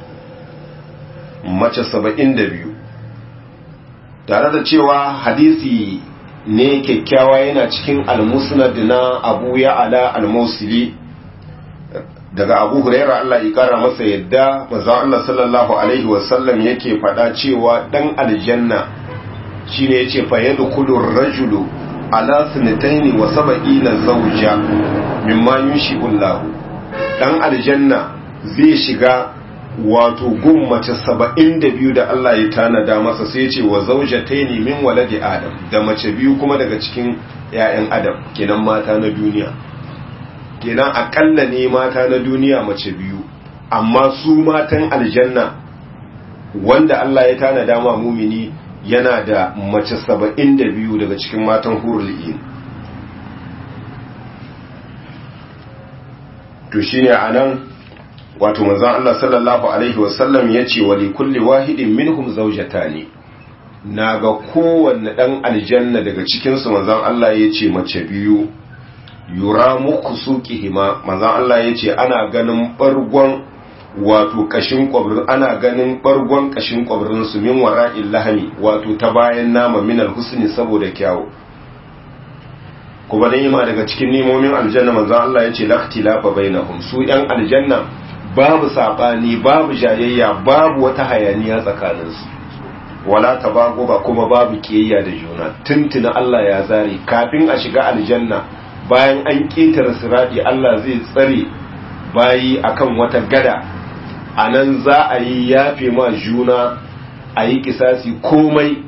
mace saba'in da biyu tare da cewa hadisi ne kyakkyawa yana cikin almusnad na abu ya ala almusili daga abu huraira Allah ya kara masa yadda manzon Allah sallallahu alaihi wasallam yake faɗa cewa dan aljanna shine yace fa yadkhulu ar-rajulu ala sunataini wa sab'ina zawja mimma yunshi'u Allah dan aljanna zai shiga wato gun mace saba'in da biyu da Allah ya tanada masa sai ce wa zaujataini min waladi adam da mace biyu kuma daga cikin 'ya'yan adam kenan mata na duniya kenan akalla ne mata na duniya mace biyu amma su matan aljanna wanda Allah ya tanada ma mumini yana da mace saba'in da biyu daga cikin matan hurul in to shine anan wato manzon Allah sallallahu alaihi wasallam yace wa li kulli wahidin minhum zawjatani naga kowanne dan aljanna daga cikin su manzon Allah yace mace biyu yura muku suqihima manzon Allah yace ana ganin bargon wato kashin kwabrin ana ganin bargon kashin kwabrin su min wara'il lahmi wato ta bayan nama min alhusni saboda kyawu kuma dan yima daga cikin nimomin aljanna manzon Allah yace laqtilafa bainahum su yan aljanna babu saɓani babu jayayya babu wata hayaniya tsakaninsu wala tabago ba kuma babu kiyayya da juna tuntuna Allah ya zare kafin a shiga aljanna bayan an ƙetare siradi Allah zai tsare bayi akan wata gada a nan za a yi yafe ma juna a yi kisasi komai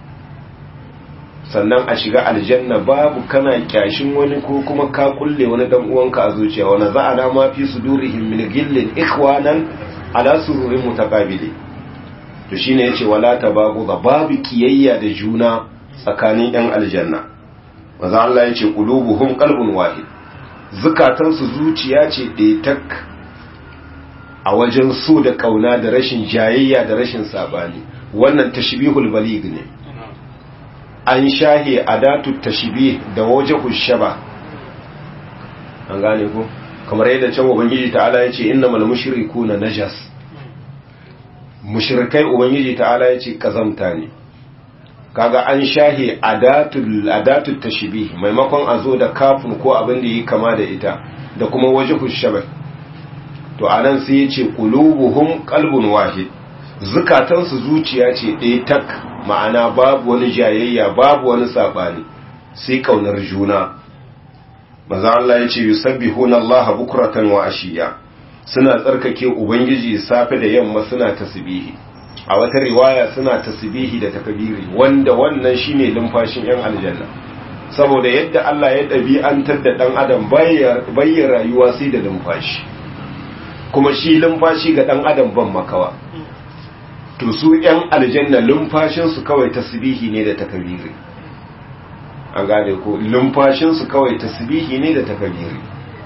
sannan a shiga aljanna babu kana kyashin wani ko kuma ka kulle wani dan uwanka a zuciya wani za a dama fi sudurihim min gillin ikhwanan ala sururin mutaqabili to shine yace wala tabagu ga babu kiyayya da juna tsakanin yan aljanna maza Allah yace qulubuhum qalbun wahid zukatan su zuciya ce ɗaya tak a wajen so da kauna da rashin jayayya da rashin sabani wannan tashbihul baligh ne an shahe adatu tashbih da wajhu shaba an gane ko kamar yadda can ubangiji ta'ala yace innamal mushrikuna najas mushrikai ubangiji ta'ala yace kazamta ne kaga an shahe adatul adatul tashbih maimakon a zo da kafin ko abin da yi kama da ita da kuma wajhu shaba to anan sai yace qulubuhum qalbun wahid zukatansu zuciya ce ɗaya tak ma'ana babu wani jayayya babu wani saɓani sai ƙaunar juna maza Allah ya ce yusabbihuna Allah bukratan wa ashiya suna tsarkake ubangiji safe da yamma suna tasbihi a wata riwaya suna tasbihi da takbiri wanda wannan shine lumfashin yan aljanna saboda yadda Allah ya ɗabi'antar da ɗan adam bayyar rayuwa sai da lumfashi kuma shi lumfashi ga ɗan adam ban makawa to su ‘yan aljanna lumfashinsu kawai tasbihi ne da takabiri an gane ko lumfashinsu kawai tasbihi ne da takabiri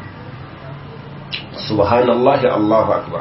subhanallahi Allahu akbar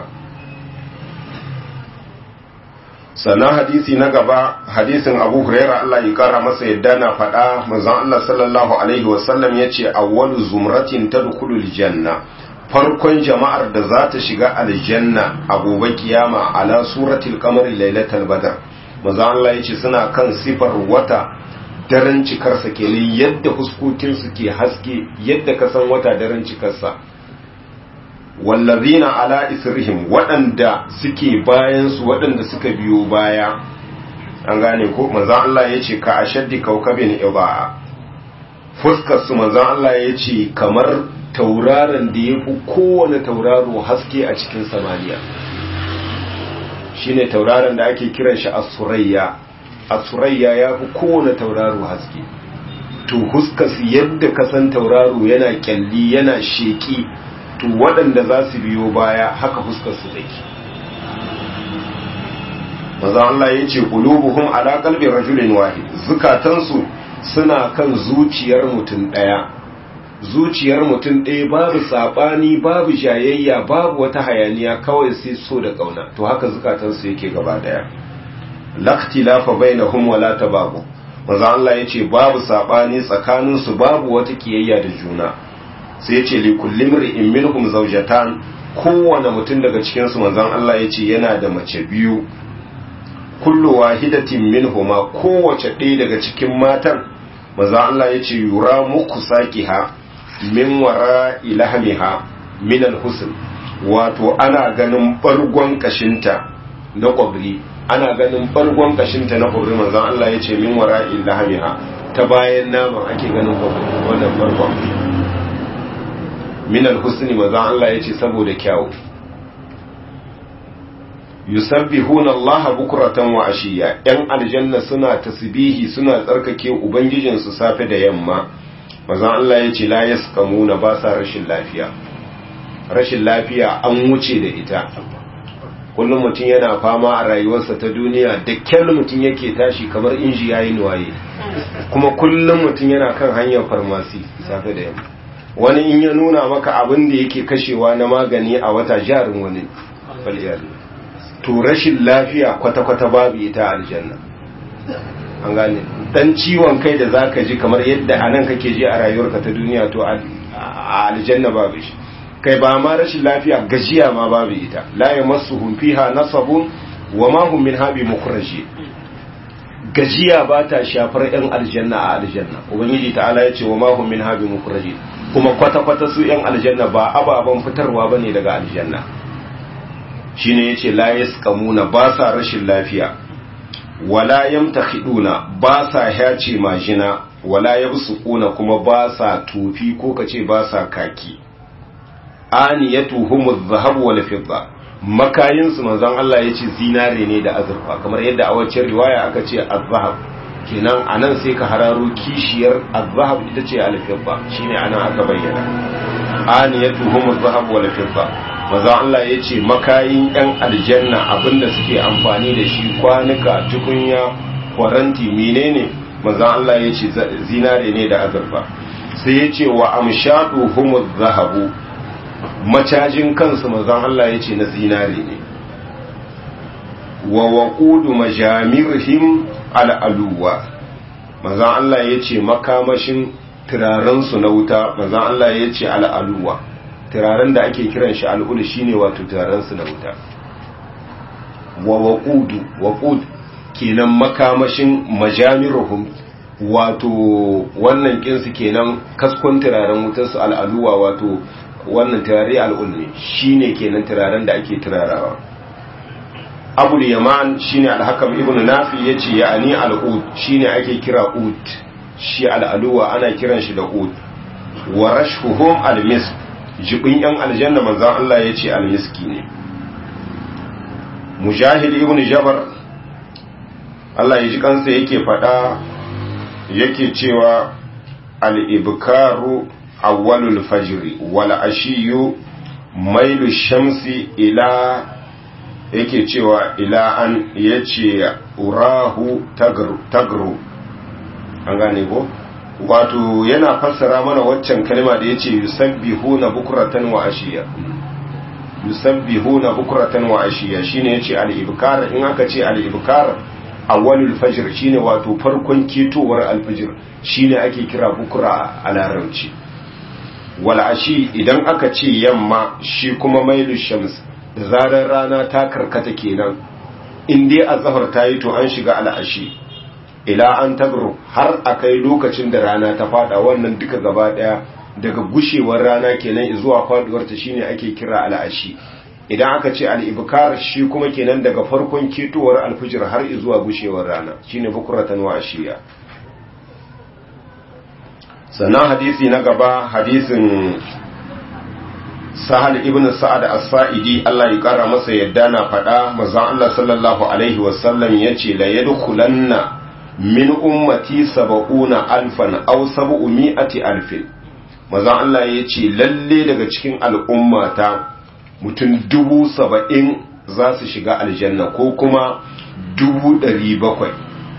sannan hadisi na gaba hadisin abu huraira Allah ya kara masa yadda na faɗa manzon Allah sallallahu alaihi wasallam ya ce awwalu zumratin tadkhulul janna farkon jama'ar da za ta shiga aljanna a gobe kiyama ala suratul qamari lailatul badr manzon Allah ya ce suna kan sifar wata daren cikarsa kenan yadda huskokinsu ke haske yadda ka san wata daren cikarsa wallazina ala isrihim waɗanda suke bayansu waɗanda suka biyo baya an gane ko manzan Allah ya ce ka ashaddi kaukabin iba'a fuskar su manzan Allah ya ce kamar tauraron da ya fi kowane tauraro haske a cikin samaniya shine tauraron da ake kiran shi asurayya asurayya ya fi kowane tauraro haske to fuskar su yadda kasan tauraro yana kyalli yana sheki to waɗanda za su biyo baya haka fuskarsu take maza Allah ya ce ƙulubuhum ala qalbi rajulin wahid zukatansu suna kan zuciyar mutum ɗaya zuciyar mutum ɗaya babu saɓani babu jayayya babu wata hayaniya kawai sai so da ƙauna to haka zukatansu yake gaba ɗaya laktilafa bainahum wala tababu maza Allah ya ce babu saɓani tsakaninsu babu wata kiyayya da juna sai ce li kullum ri'in minhum zawjatan kowane mutum daga cikin su manzon Allah yace yana da mace biyu kullu wahidatin minhuma kowace ɗaya daga cikin matan manzon Allah yace yura muku sakiha min wara ilahmiha min alhusn wato ana ganin bargon kashinta na kwabri ana ganin bargon kashinta na kwabri manzon Allah yace min wara ilahmiha ta bayan naman ake ganin kwabri wannan bargon min alhusni manzon Allah yace saboda kyawu yusabbihuna Allah bukratan wa ashiya yan aljanna suna tasbihi suna tsarkake ubangijin su safe da yamma manzon Allah yace la yasqamuna ba sa rashin lafiya rashin lafiya an wuce da ita kullum mutum yana fama a rayuwarsa ta duniya da kyal mutum yake tashi kamar inji yayi nuwaye kuma kullum mutum yana kan hanyar farmasi safe da yamma wani in ya nuna maka abin da yake kashewa na magani a wata jarin wani faliyari to rashin lafiya kwata-kwata babu ita aljanna an gane dan ciwon kai da zaka ji kamar yadda anan kake ji a rayuwarka ta duniya to a aljanna babu shi kai ba ma rashin lafiya gajiya ma babu ita la yamassuhum fiha nasabun wa ma hum minha bi mukhraji gajiya ba ta shafar yan aljanna a aljanna ubangiji ta'ala ya ce wa ma hum minha bi mukhraji kuma kwata-kwata su yan aljanna ba ababen fitarwa bane daga aljanna shine yace la yasqamuna ba sa rashin lafiya wala yamtakhiduna ba sa hace majina wala yabsuquna kuma ba sa tufi ko kace ba sa kaki aniyatuhum adh-dhahab wal fidda makayin su manzon Allah yace zinare ne da azurfa kamar yadda a wacce riwaya aka ce az-zahab kenan anan sai ka hararo kishiyar az-zahab ita ce al-fidda shine anan aka bayyana aniyatuhum adh-dhahab wal fidda maza Allah ya ce makayin 'yan aljanna abinda suke amfani da shi kwanuka tukunya kwaranti menene maza Allah ya ce zinare ne da azurfa sai ya ce wa amshadu humuz zahabu macajin kansu maza Allah ya ce na zinare ne wa waqudu majamirhim al'aluwa maza Allah ya ce makamashin turarensu na wuta maza Allah ya ce al'aluwa turaren da ake kiran shi al'ul shine wato turaren su na wuta wa waqudu waqud kenan makamashin majamiruhum wato wannan kinsu kenan kaskon turaren wutar su al'aluwa wato wannan turare al'ul ne shine kenan turaren da ake turarawa abul yaman shine al-hakam ibn nafi yace ya'ani al-ud shine ake kira ud shi al-aluwa ana kiran shi da ud wa rashhuhum al-misk jibin yan aljanna manzon Allah yace al-miski ne mujahid ibn jabar Allah ya ji kansa yake fada yake cewa al-ibkaru awwalul fajri wal ashiyu mailu shamsi ila yake cewa ila an yace urahu tagru an gane ko wato yana fassara mana waccan kalma da yace yusabbihuna bukratan wa ashiya yusabbihuna bukratan wa ashiya shine yace al-ibkar in aka ce al-ibkar awwalul fajr shine wato farkon ketowar al-fajr shine ake kira bukra a larabci wal ashi idan aka ce yamma shi kuma mailu shams da zarar rana ta karkata kenan in dai azhar ta yi to an shiga al'ashi ila an tagru har akai lokacin da rana ta fada wannan duka gaba daya daga gushewar rana kenan zuwa faduwar ta shine ake kira al'ashi idan aka ce al-ibkar shi kuma kenan daga farkon ketowar alfijir har zuwa gushewar rana shine bukuratan wa ashiya sannan hadisi na gaba hadisin sahal ibn sa'ad as-sa'idi Allah ya kara masa yadda na faɗa manzon Allah sallallahu alaihi wasallam yace la yadkhulanna min ummati sab'una alfan aw sab'u mi'ati alfin manzon Allah yace lalle daga cikin al'ummata mutum dubu saba'in za su shiga aljanna ko kuma dubu ɗari bakwai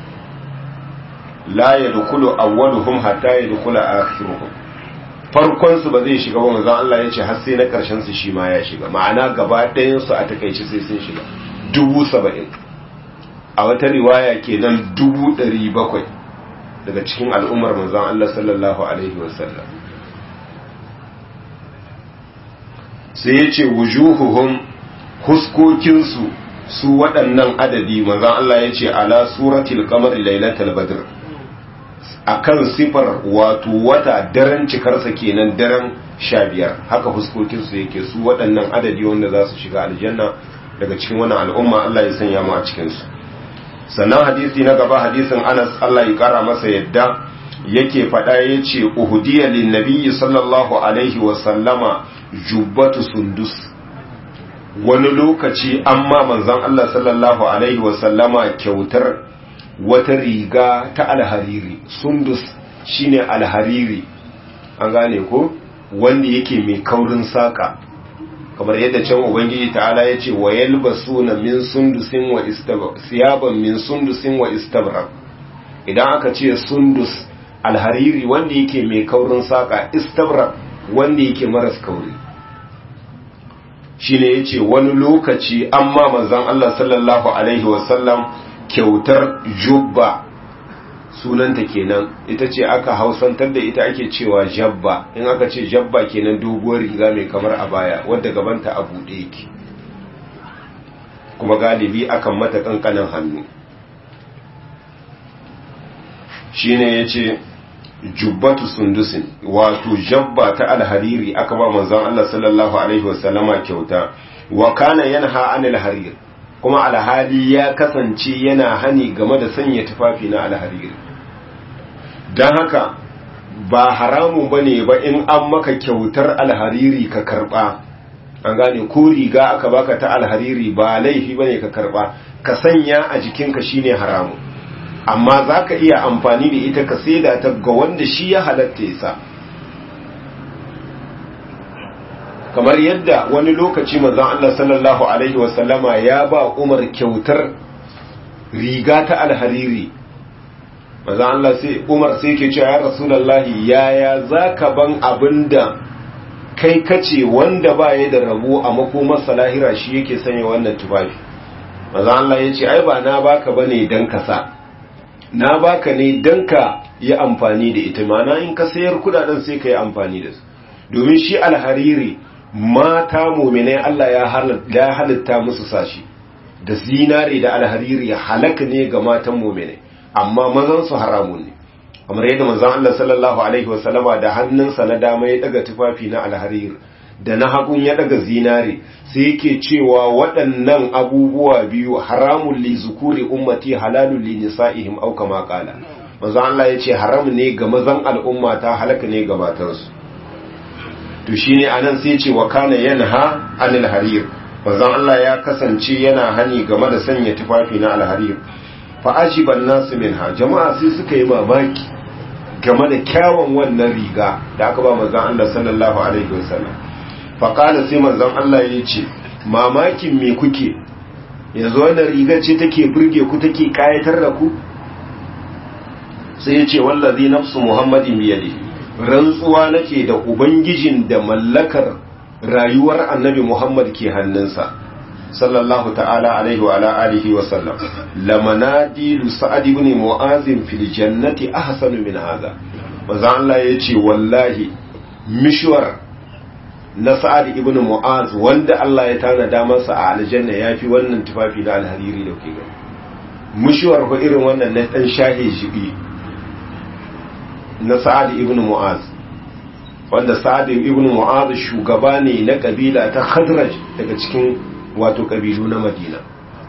la yadkhulu awwaluhum hatta yadkhula akhiruhum farkon su ba zai shiga ba manzon Allah yace har sai na karshen su shi ma ya shiga ma'ana gaba ɗayan su a takeice sai sun shiga dubu saba'in a wata riwaya kenan dubu ɗari bakwai daga cikin al'ummar manzon Allah sallallahu alaihi wasallam sai yace wujuhuhum huskokinsu su waɗannan adadi manzon Allah yace ala suratil qamar lailatul badr akan sifar wato wata daren cikarsa kenan daren sha biyar haka fuskokinsu yake su waɗannan adadi wanda za su shiga aljanna daga cikin wannan al'umma Allah ya sanya mu a cikinsu sannan hadisi na gaba hadisin anas Allah ya kara masa yadda yake faɗa ya ce uhudiya lin nabiyyi sallallahu alaihi wa sallama jubbatu sundus wani lokaci amma manzon Allah sallallahu alaihi wa sallama kyautar wata riga ta alhariri sundus shine alhariri an gane ko wanda yake mai kaurin saka kamar yadda can ubangiji ta'ala ya ce wa yalbasuna min sundusin wa istabrak siyaban min sundusin wa istabrak idan aka ce sundus alhariri wanda yake mai kaurin saka istabrak wanda yake maras kauri shine yace wani lokaci amma manzon Allah sallallahu alaihi wasallam kyautar jubba sunanta kenan ita ce aka hausantar da ita ake cewa jabba in aka ce jabba kenan doguwar riga mai kamar a baya wadda gabanta a buɗe yake kuma galibi akan mata kankanin hannu shine yace jubbatu sundusin wato jabba ta alhariri aka ba manzon Allah sallallahu alaihi wasallama kyauta wa kana yanha anil harir kuma alhali ya kasance yana hani game da sanya tufafi na alhariri don haka ba haramun ba ne ba in an maka kyautar alhariri ka karba an gane ko riga aka baka ta alhariri ba laifi ba ne ka karba ka sanya a jikinka shine haramun amma za ka iya amfani da ita ka saida ta ga wanda shi ya halatta ya sa kamar yadda wani lokaci manzon Allah sallallahu alaihi wasallama ya ba Umar kyautar riga ta alhariri manzon Allah sai Umar sai ke cewa ya Rasulullahi yaya zaka ban abinda kai kace wanda ba ya da rabo a makomar salahira shi yake sanya wannan tufafi manzon Allah ya ce ai ba na baka bane dan ka sa na baka ne dan ka yi amfani da ita mana in ka sayar kudaden sai ka yi amfani da su domin shi alhariri mata muminai Allah ya halitta musu sashi da zinare da alhariri halaka ne ga matan muminai amma mazan su haramun ne kamar yadda manzon Allah sallallahu alaihi wasallama da hannunsa na dama ya daga tufafi na alhariri da na hagun ya daga zinare sai yake cewa waɗannan abubuwa biyu haramun li zukuri ummati halalun li nisa'ihim aw kama qala manzo Allah yace haram ne ga mazan al'umma ta halaka ne ga matansu to shine anan sai yace wa kana yanha anil harir manzo Allah ya kasance yana hani game da sanya tufafi na alharir fa ajiban nasu minha jama'a sai suka yi mamaki game da kyawun wannan riga da aka ba manzon Allah sallallahu alaihi wasallam fa kana sai manzon Allah ya ce mamakin me kuke yanzu wannan riga ce take burge ku take kayatar da ku sai ya ce wallazi nafsu muhammadin biyadi rantsuwa nake da ubangijin da mallakar rayuwar annabi muhammad ke hannunsa sallallahu ta'ala alaihi wa ala alihi wa sallam lamanadilu sa'ad ibn mu'az fil jannati ahsanu min hadha manzo Allah yace wallahi mishwar na sa'ad ibn mu'az wanda Allah ya tanada masa a aljanna yafi wannan tufafi na alhariri da kuke gani mishwar ko irin wannan na dan shahe shibi na sa'ad ibn mu'az wanda sa'ad ibn mu'az shugaba ne na kabila ta khadraj daga cikin wato kabilu na madina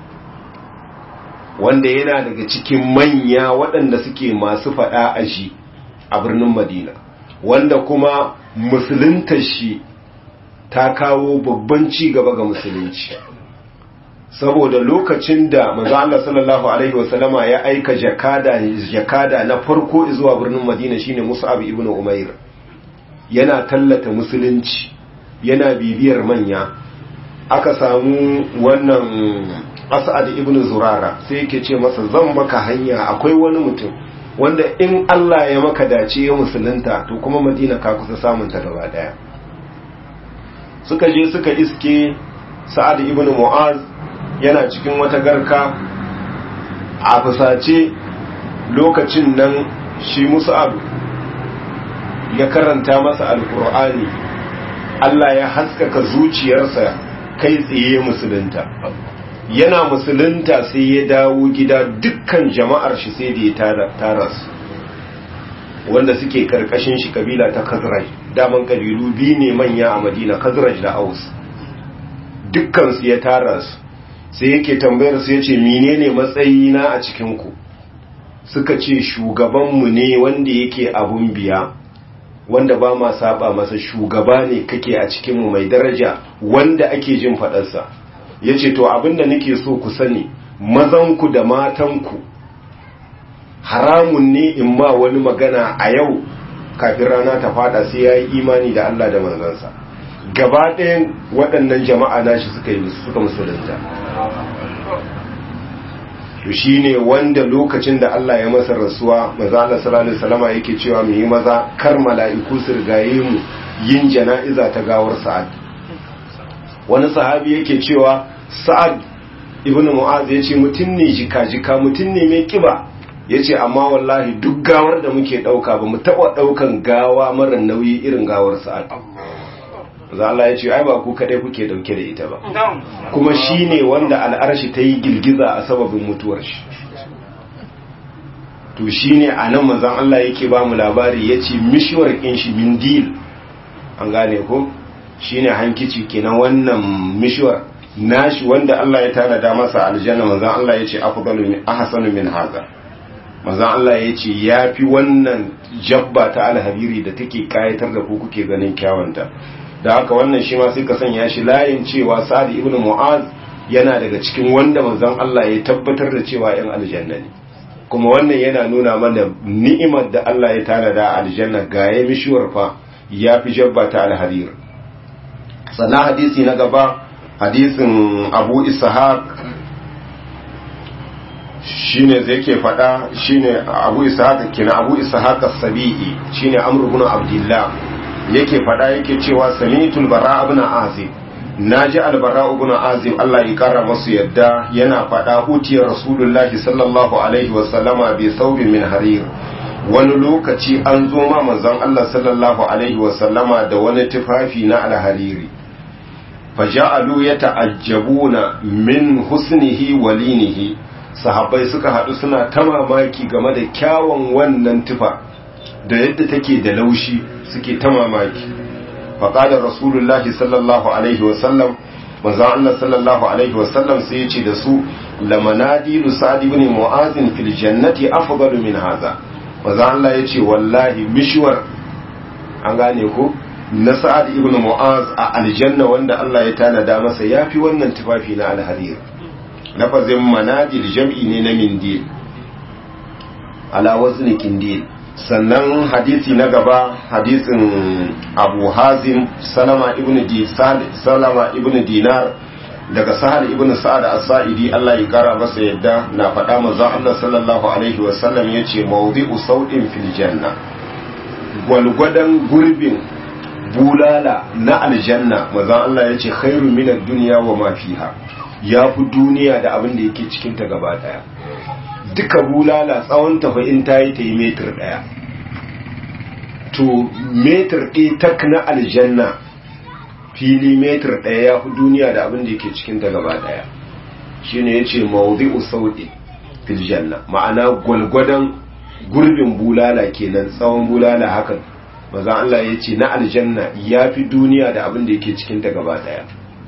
wanda yana daga cikin manya waɗanda suke masu faɗa a shi a birnin madina wanda kuma musuluntar shi ta kawo babban ci gaba ga musulunci saboda lokacin da manzo Allah sallallahu alaihi wasallama ya aika jakada jakada na farko zuwa birnin Madina shine Mus'ab ibn Umair yana tallata musulunci yana bibiyar manya aka samu wannan As'ad ibn Zurara sai yake ce masa zan maka hanya akwai wani mutum wanda in Allah ya maka dace ya musulunta to kuma Madina ka kusa samun ta gaba daya suka je suka iske Sa'ad ibn Mu'az yana cikin wata garka a fusace lokacin nan shi musa'ab ya karanta masa alkur'ani Allah ya haskaka zuciyarsa kai tsaye musulunta yana musulunta sai ya dawo gida dukkan jama'ar shi sai da ya tara su wanda suke karkashin shi kabila ta kazraj daman kabilu biyu ne manya a madina kazraj da aus dukkansu ya tara su sai yake tambayar su yace menene matsayina a cikin ku suka ce shugabanmu ne wanda yake abun biya wanda ba ma saba masa shugaba ne kake a cikin mu mai daraja wanda ake jin fadarsa yace to abinda nake so ku sani mazanku da matanku haramun ne in ma wani magana a yau kafin rana ta fada sai yayi imani da Allah da manzansa gaba ɗayan waɗannan jama'a nashi suka yi suka musulunta to shine wanda lokacin da Allah ya masa rasuwa maza Allah sallallahu alaihi wasallama yake cewa mu yi maza kar mala'iku su rigaye mu yin jana'iza ta gawar Sa'ad wani sahabi yake cewa Sa'ad ibn Mu'az yace mutum ne jika jika mutum ne mai kiba yace amma wallahi duk gawar da muke dauka ba mu taba daukan gawa mara nauyi irin gawar Sa'ad za Allah ya ce ai ba ku kadai kuke dauke da ita ba kuma shine wanda al'arshi ta yi girgiza a sababin mutuwar shi to shine anan manzon Allah yake ba mu labari yace mishwar kin shi mindil an gane ko shine hankici kenan wannan mishwar nashi wanda Allah ya tanada masa aljanna manzon Allah yace afdalu min ahsanu min hadha manzon Allah yace yafi wannan jabba ta alhabiri da take kayatar da ku kuke ganin kyawanta da haka wannan shi ma sai ka sanya shi layin cewa sa'ad ibn mu'az yana daga cikin wanda manzon Allah ya tabbatar da cewa yan aljanna ne kuma wannan yana nuna mana ni'imar da Allah ya tanada a aljanna ga ya mishuwar fa ya fi jabba ta alharir sannan hadisi na gaba hadisin abu ishaq shine zai ke faɗa shine abu ishaq kina abu ishaq as-sabi'i shine amr ibn abdullah yake fada yake cewa samitul bara ibn azib naji albara ibn azib Allah ya kara masu yadda yana fada utiyar rasulullahi sallallahu alaihi wa sallama bi saubin min harir wani lokaci an zo ma manzon Allah sallallahu alaihi wa sallama da wani tufafi na alhariri faja'alu yata'ajjabuna min husnihi wa linihi sahabbai suka hadu suna ta mamaki game da kyawun wannan tufa da yadda take da laushi suke ta mamaki faqala rasulullahi sallallahu alaihi wa sallam manzo Allah sallallahu alaihi wa sallam sai yace da su lamanadilu sa'd ibn mu'az fil jannati afdalu min hadha manzo Allah yace wallahi mishwar an gane ko na sa'ad ibn mu'az a aljanna wanda Allah ya tanada masa yafi wannan tufafi na alharir lafazin manadil jam'i ne na mindil ala wazni kindil sannan hadisi na gaba hadisin abu hazim salama ibn disal salama ibn dinar daga sahal ibn sa'ad as-sa'idi Allah ya kara masa yadda na faɗa manzo Allah sallallahu alaihi wa sallam yace mawdi'u sau'in fil janna gwalgwadan gurbin bulala na aljanna manzo Allah yace khairu min ad-dunya wa ma fiha yafi duniya da abin da yake cikin ta gaba daya duka bulala tsawon tafa in ta yi ta yi metar ɗaya to metar ɗaya tak na aljanna fili metar ɗaya ya fi duniya da abin da yake cikin ta gaba ɗaya shi ne ya ce mawuzi'u sauɗi fil janna ma'ana gwalgwadon gurbin bulala kenan tsawon bulala hakan maza Allah ya ce na aljanna ya fi duniya da abin da yake cikin ta gaba ɗaya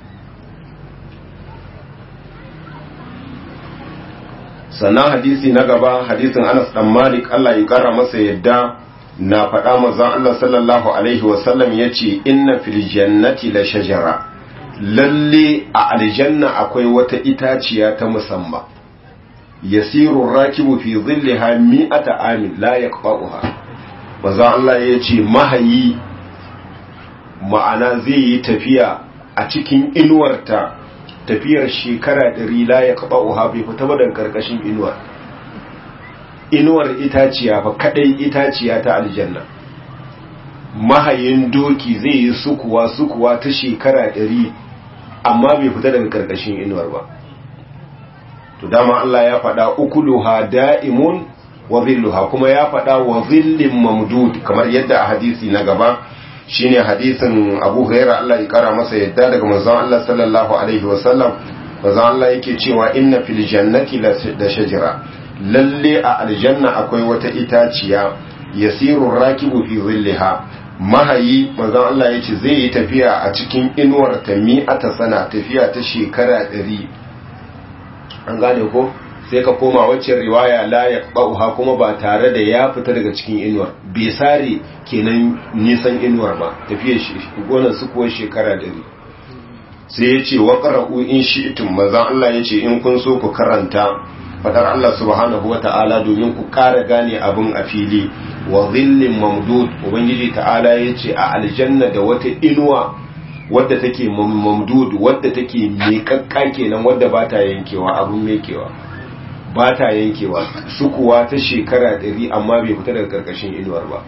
sannan hadisi na gaba hadisin Anas dan Malik Allah ya kara masa yadda na faɗa manzon Allah sallallahu alaihi wasallam yace inna fil jannati la shajara lalle a aljanna akwai wata itaciya ta musamman yasiru rakibu fi dhillaha mi'ata amin la yaqba'uha manzon Allah yace mahayi ma'ana zai yi tafiya a cikin inuwarta tafiyar shekara ɗari la ya kaɓa uha bai fita ba daga ƙarƙashin inuwar inuwar itaciya fa kaɗai itaciya ta aljanna mahayin doki zai yi sukuwa sukuwa ta shekara ɗari amma bai fita daga ƙarƙashin inuwar ba to dama Allah ya faɗa ukuluha da'imun wa zilluha kuma ya faɗa wa zillin mamdud kamar yadda a hadisi na gaba shine hadisin Abu Hurairah Allah ya kara masa yadda daga manzon Allah sallallahu alaihi wasallam manzon Allah yake cewa inna fil jannati la shajara lalle a aljanna akwai wata itaciya yasiru rakibu fi zillaha mahayi manzon Allah yace zai yi tafiya a cikin inuwar ta mi'ata sana tafiya ta shekara 100 an gane ko sai ka koma wacce riwaya la ya bauha kuma ba tare da ya fita daga cikin inuwar bai sare kenan nisan inuwar ba tafiya gonar su kuwa shekara dari sai ya ce wa qara'u in shi'tum manzon Allah ya ce in kun so ku karanta fadar Allah subhanahu wa ta'ala domin ku ƙara gane abin a fili wa zillin mamdud ubangiji ta'ala ya ce a aljanna da wata inuwa wadda take mamdud wadda take miƙaƙƙa kenan wadda ba ta yankewa abin mekewa ba ta yankewa sukuwa ta shekara ɗari amma bai fita daga ƙarƙashin inuwar ba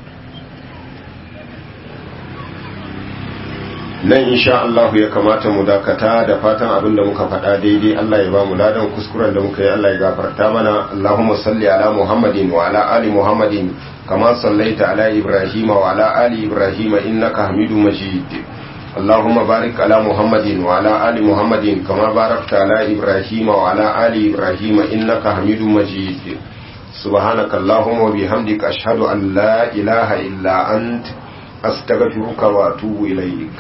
nan insha Allah ya kamata mu dakata da fatan abin da muka faɗa daidai Allah ya ba mu ladan kuskuren da muka yi Allah ya gafarta mana Allahumma salli ala Muhammadin wa ala ali Muhammadin kama sallaita ala Ibrahim wa ala ali Ibrahim innaka Hamidum Majid اللهم بارك على محمد وعلى آل محمد كما باركت على إبراهيم وعلى آل إبراهيم إنك حميد مجيد سبحانك اللهم وبحمدك أشهد أن لا إله إلا أنت أستغفرك وأتوب إليك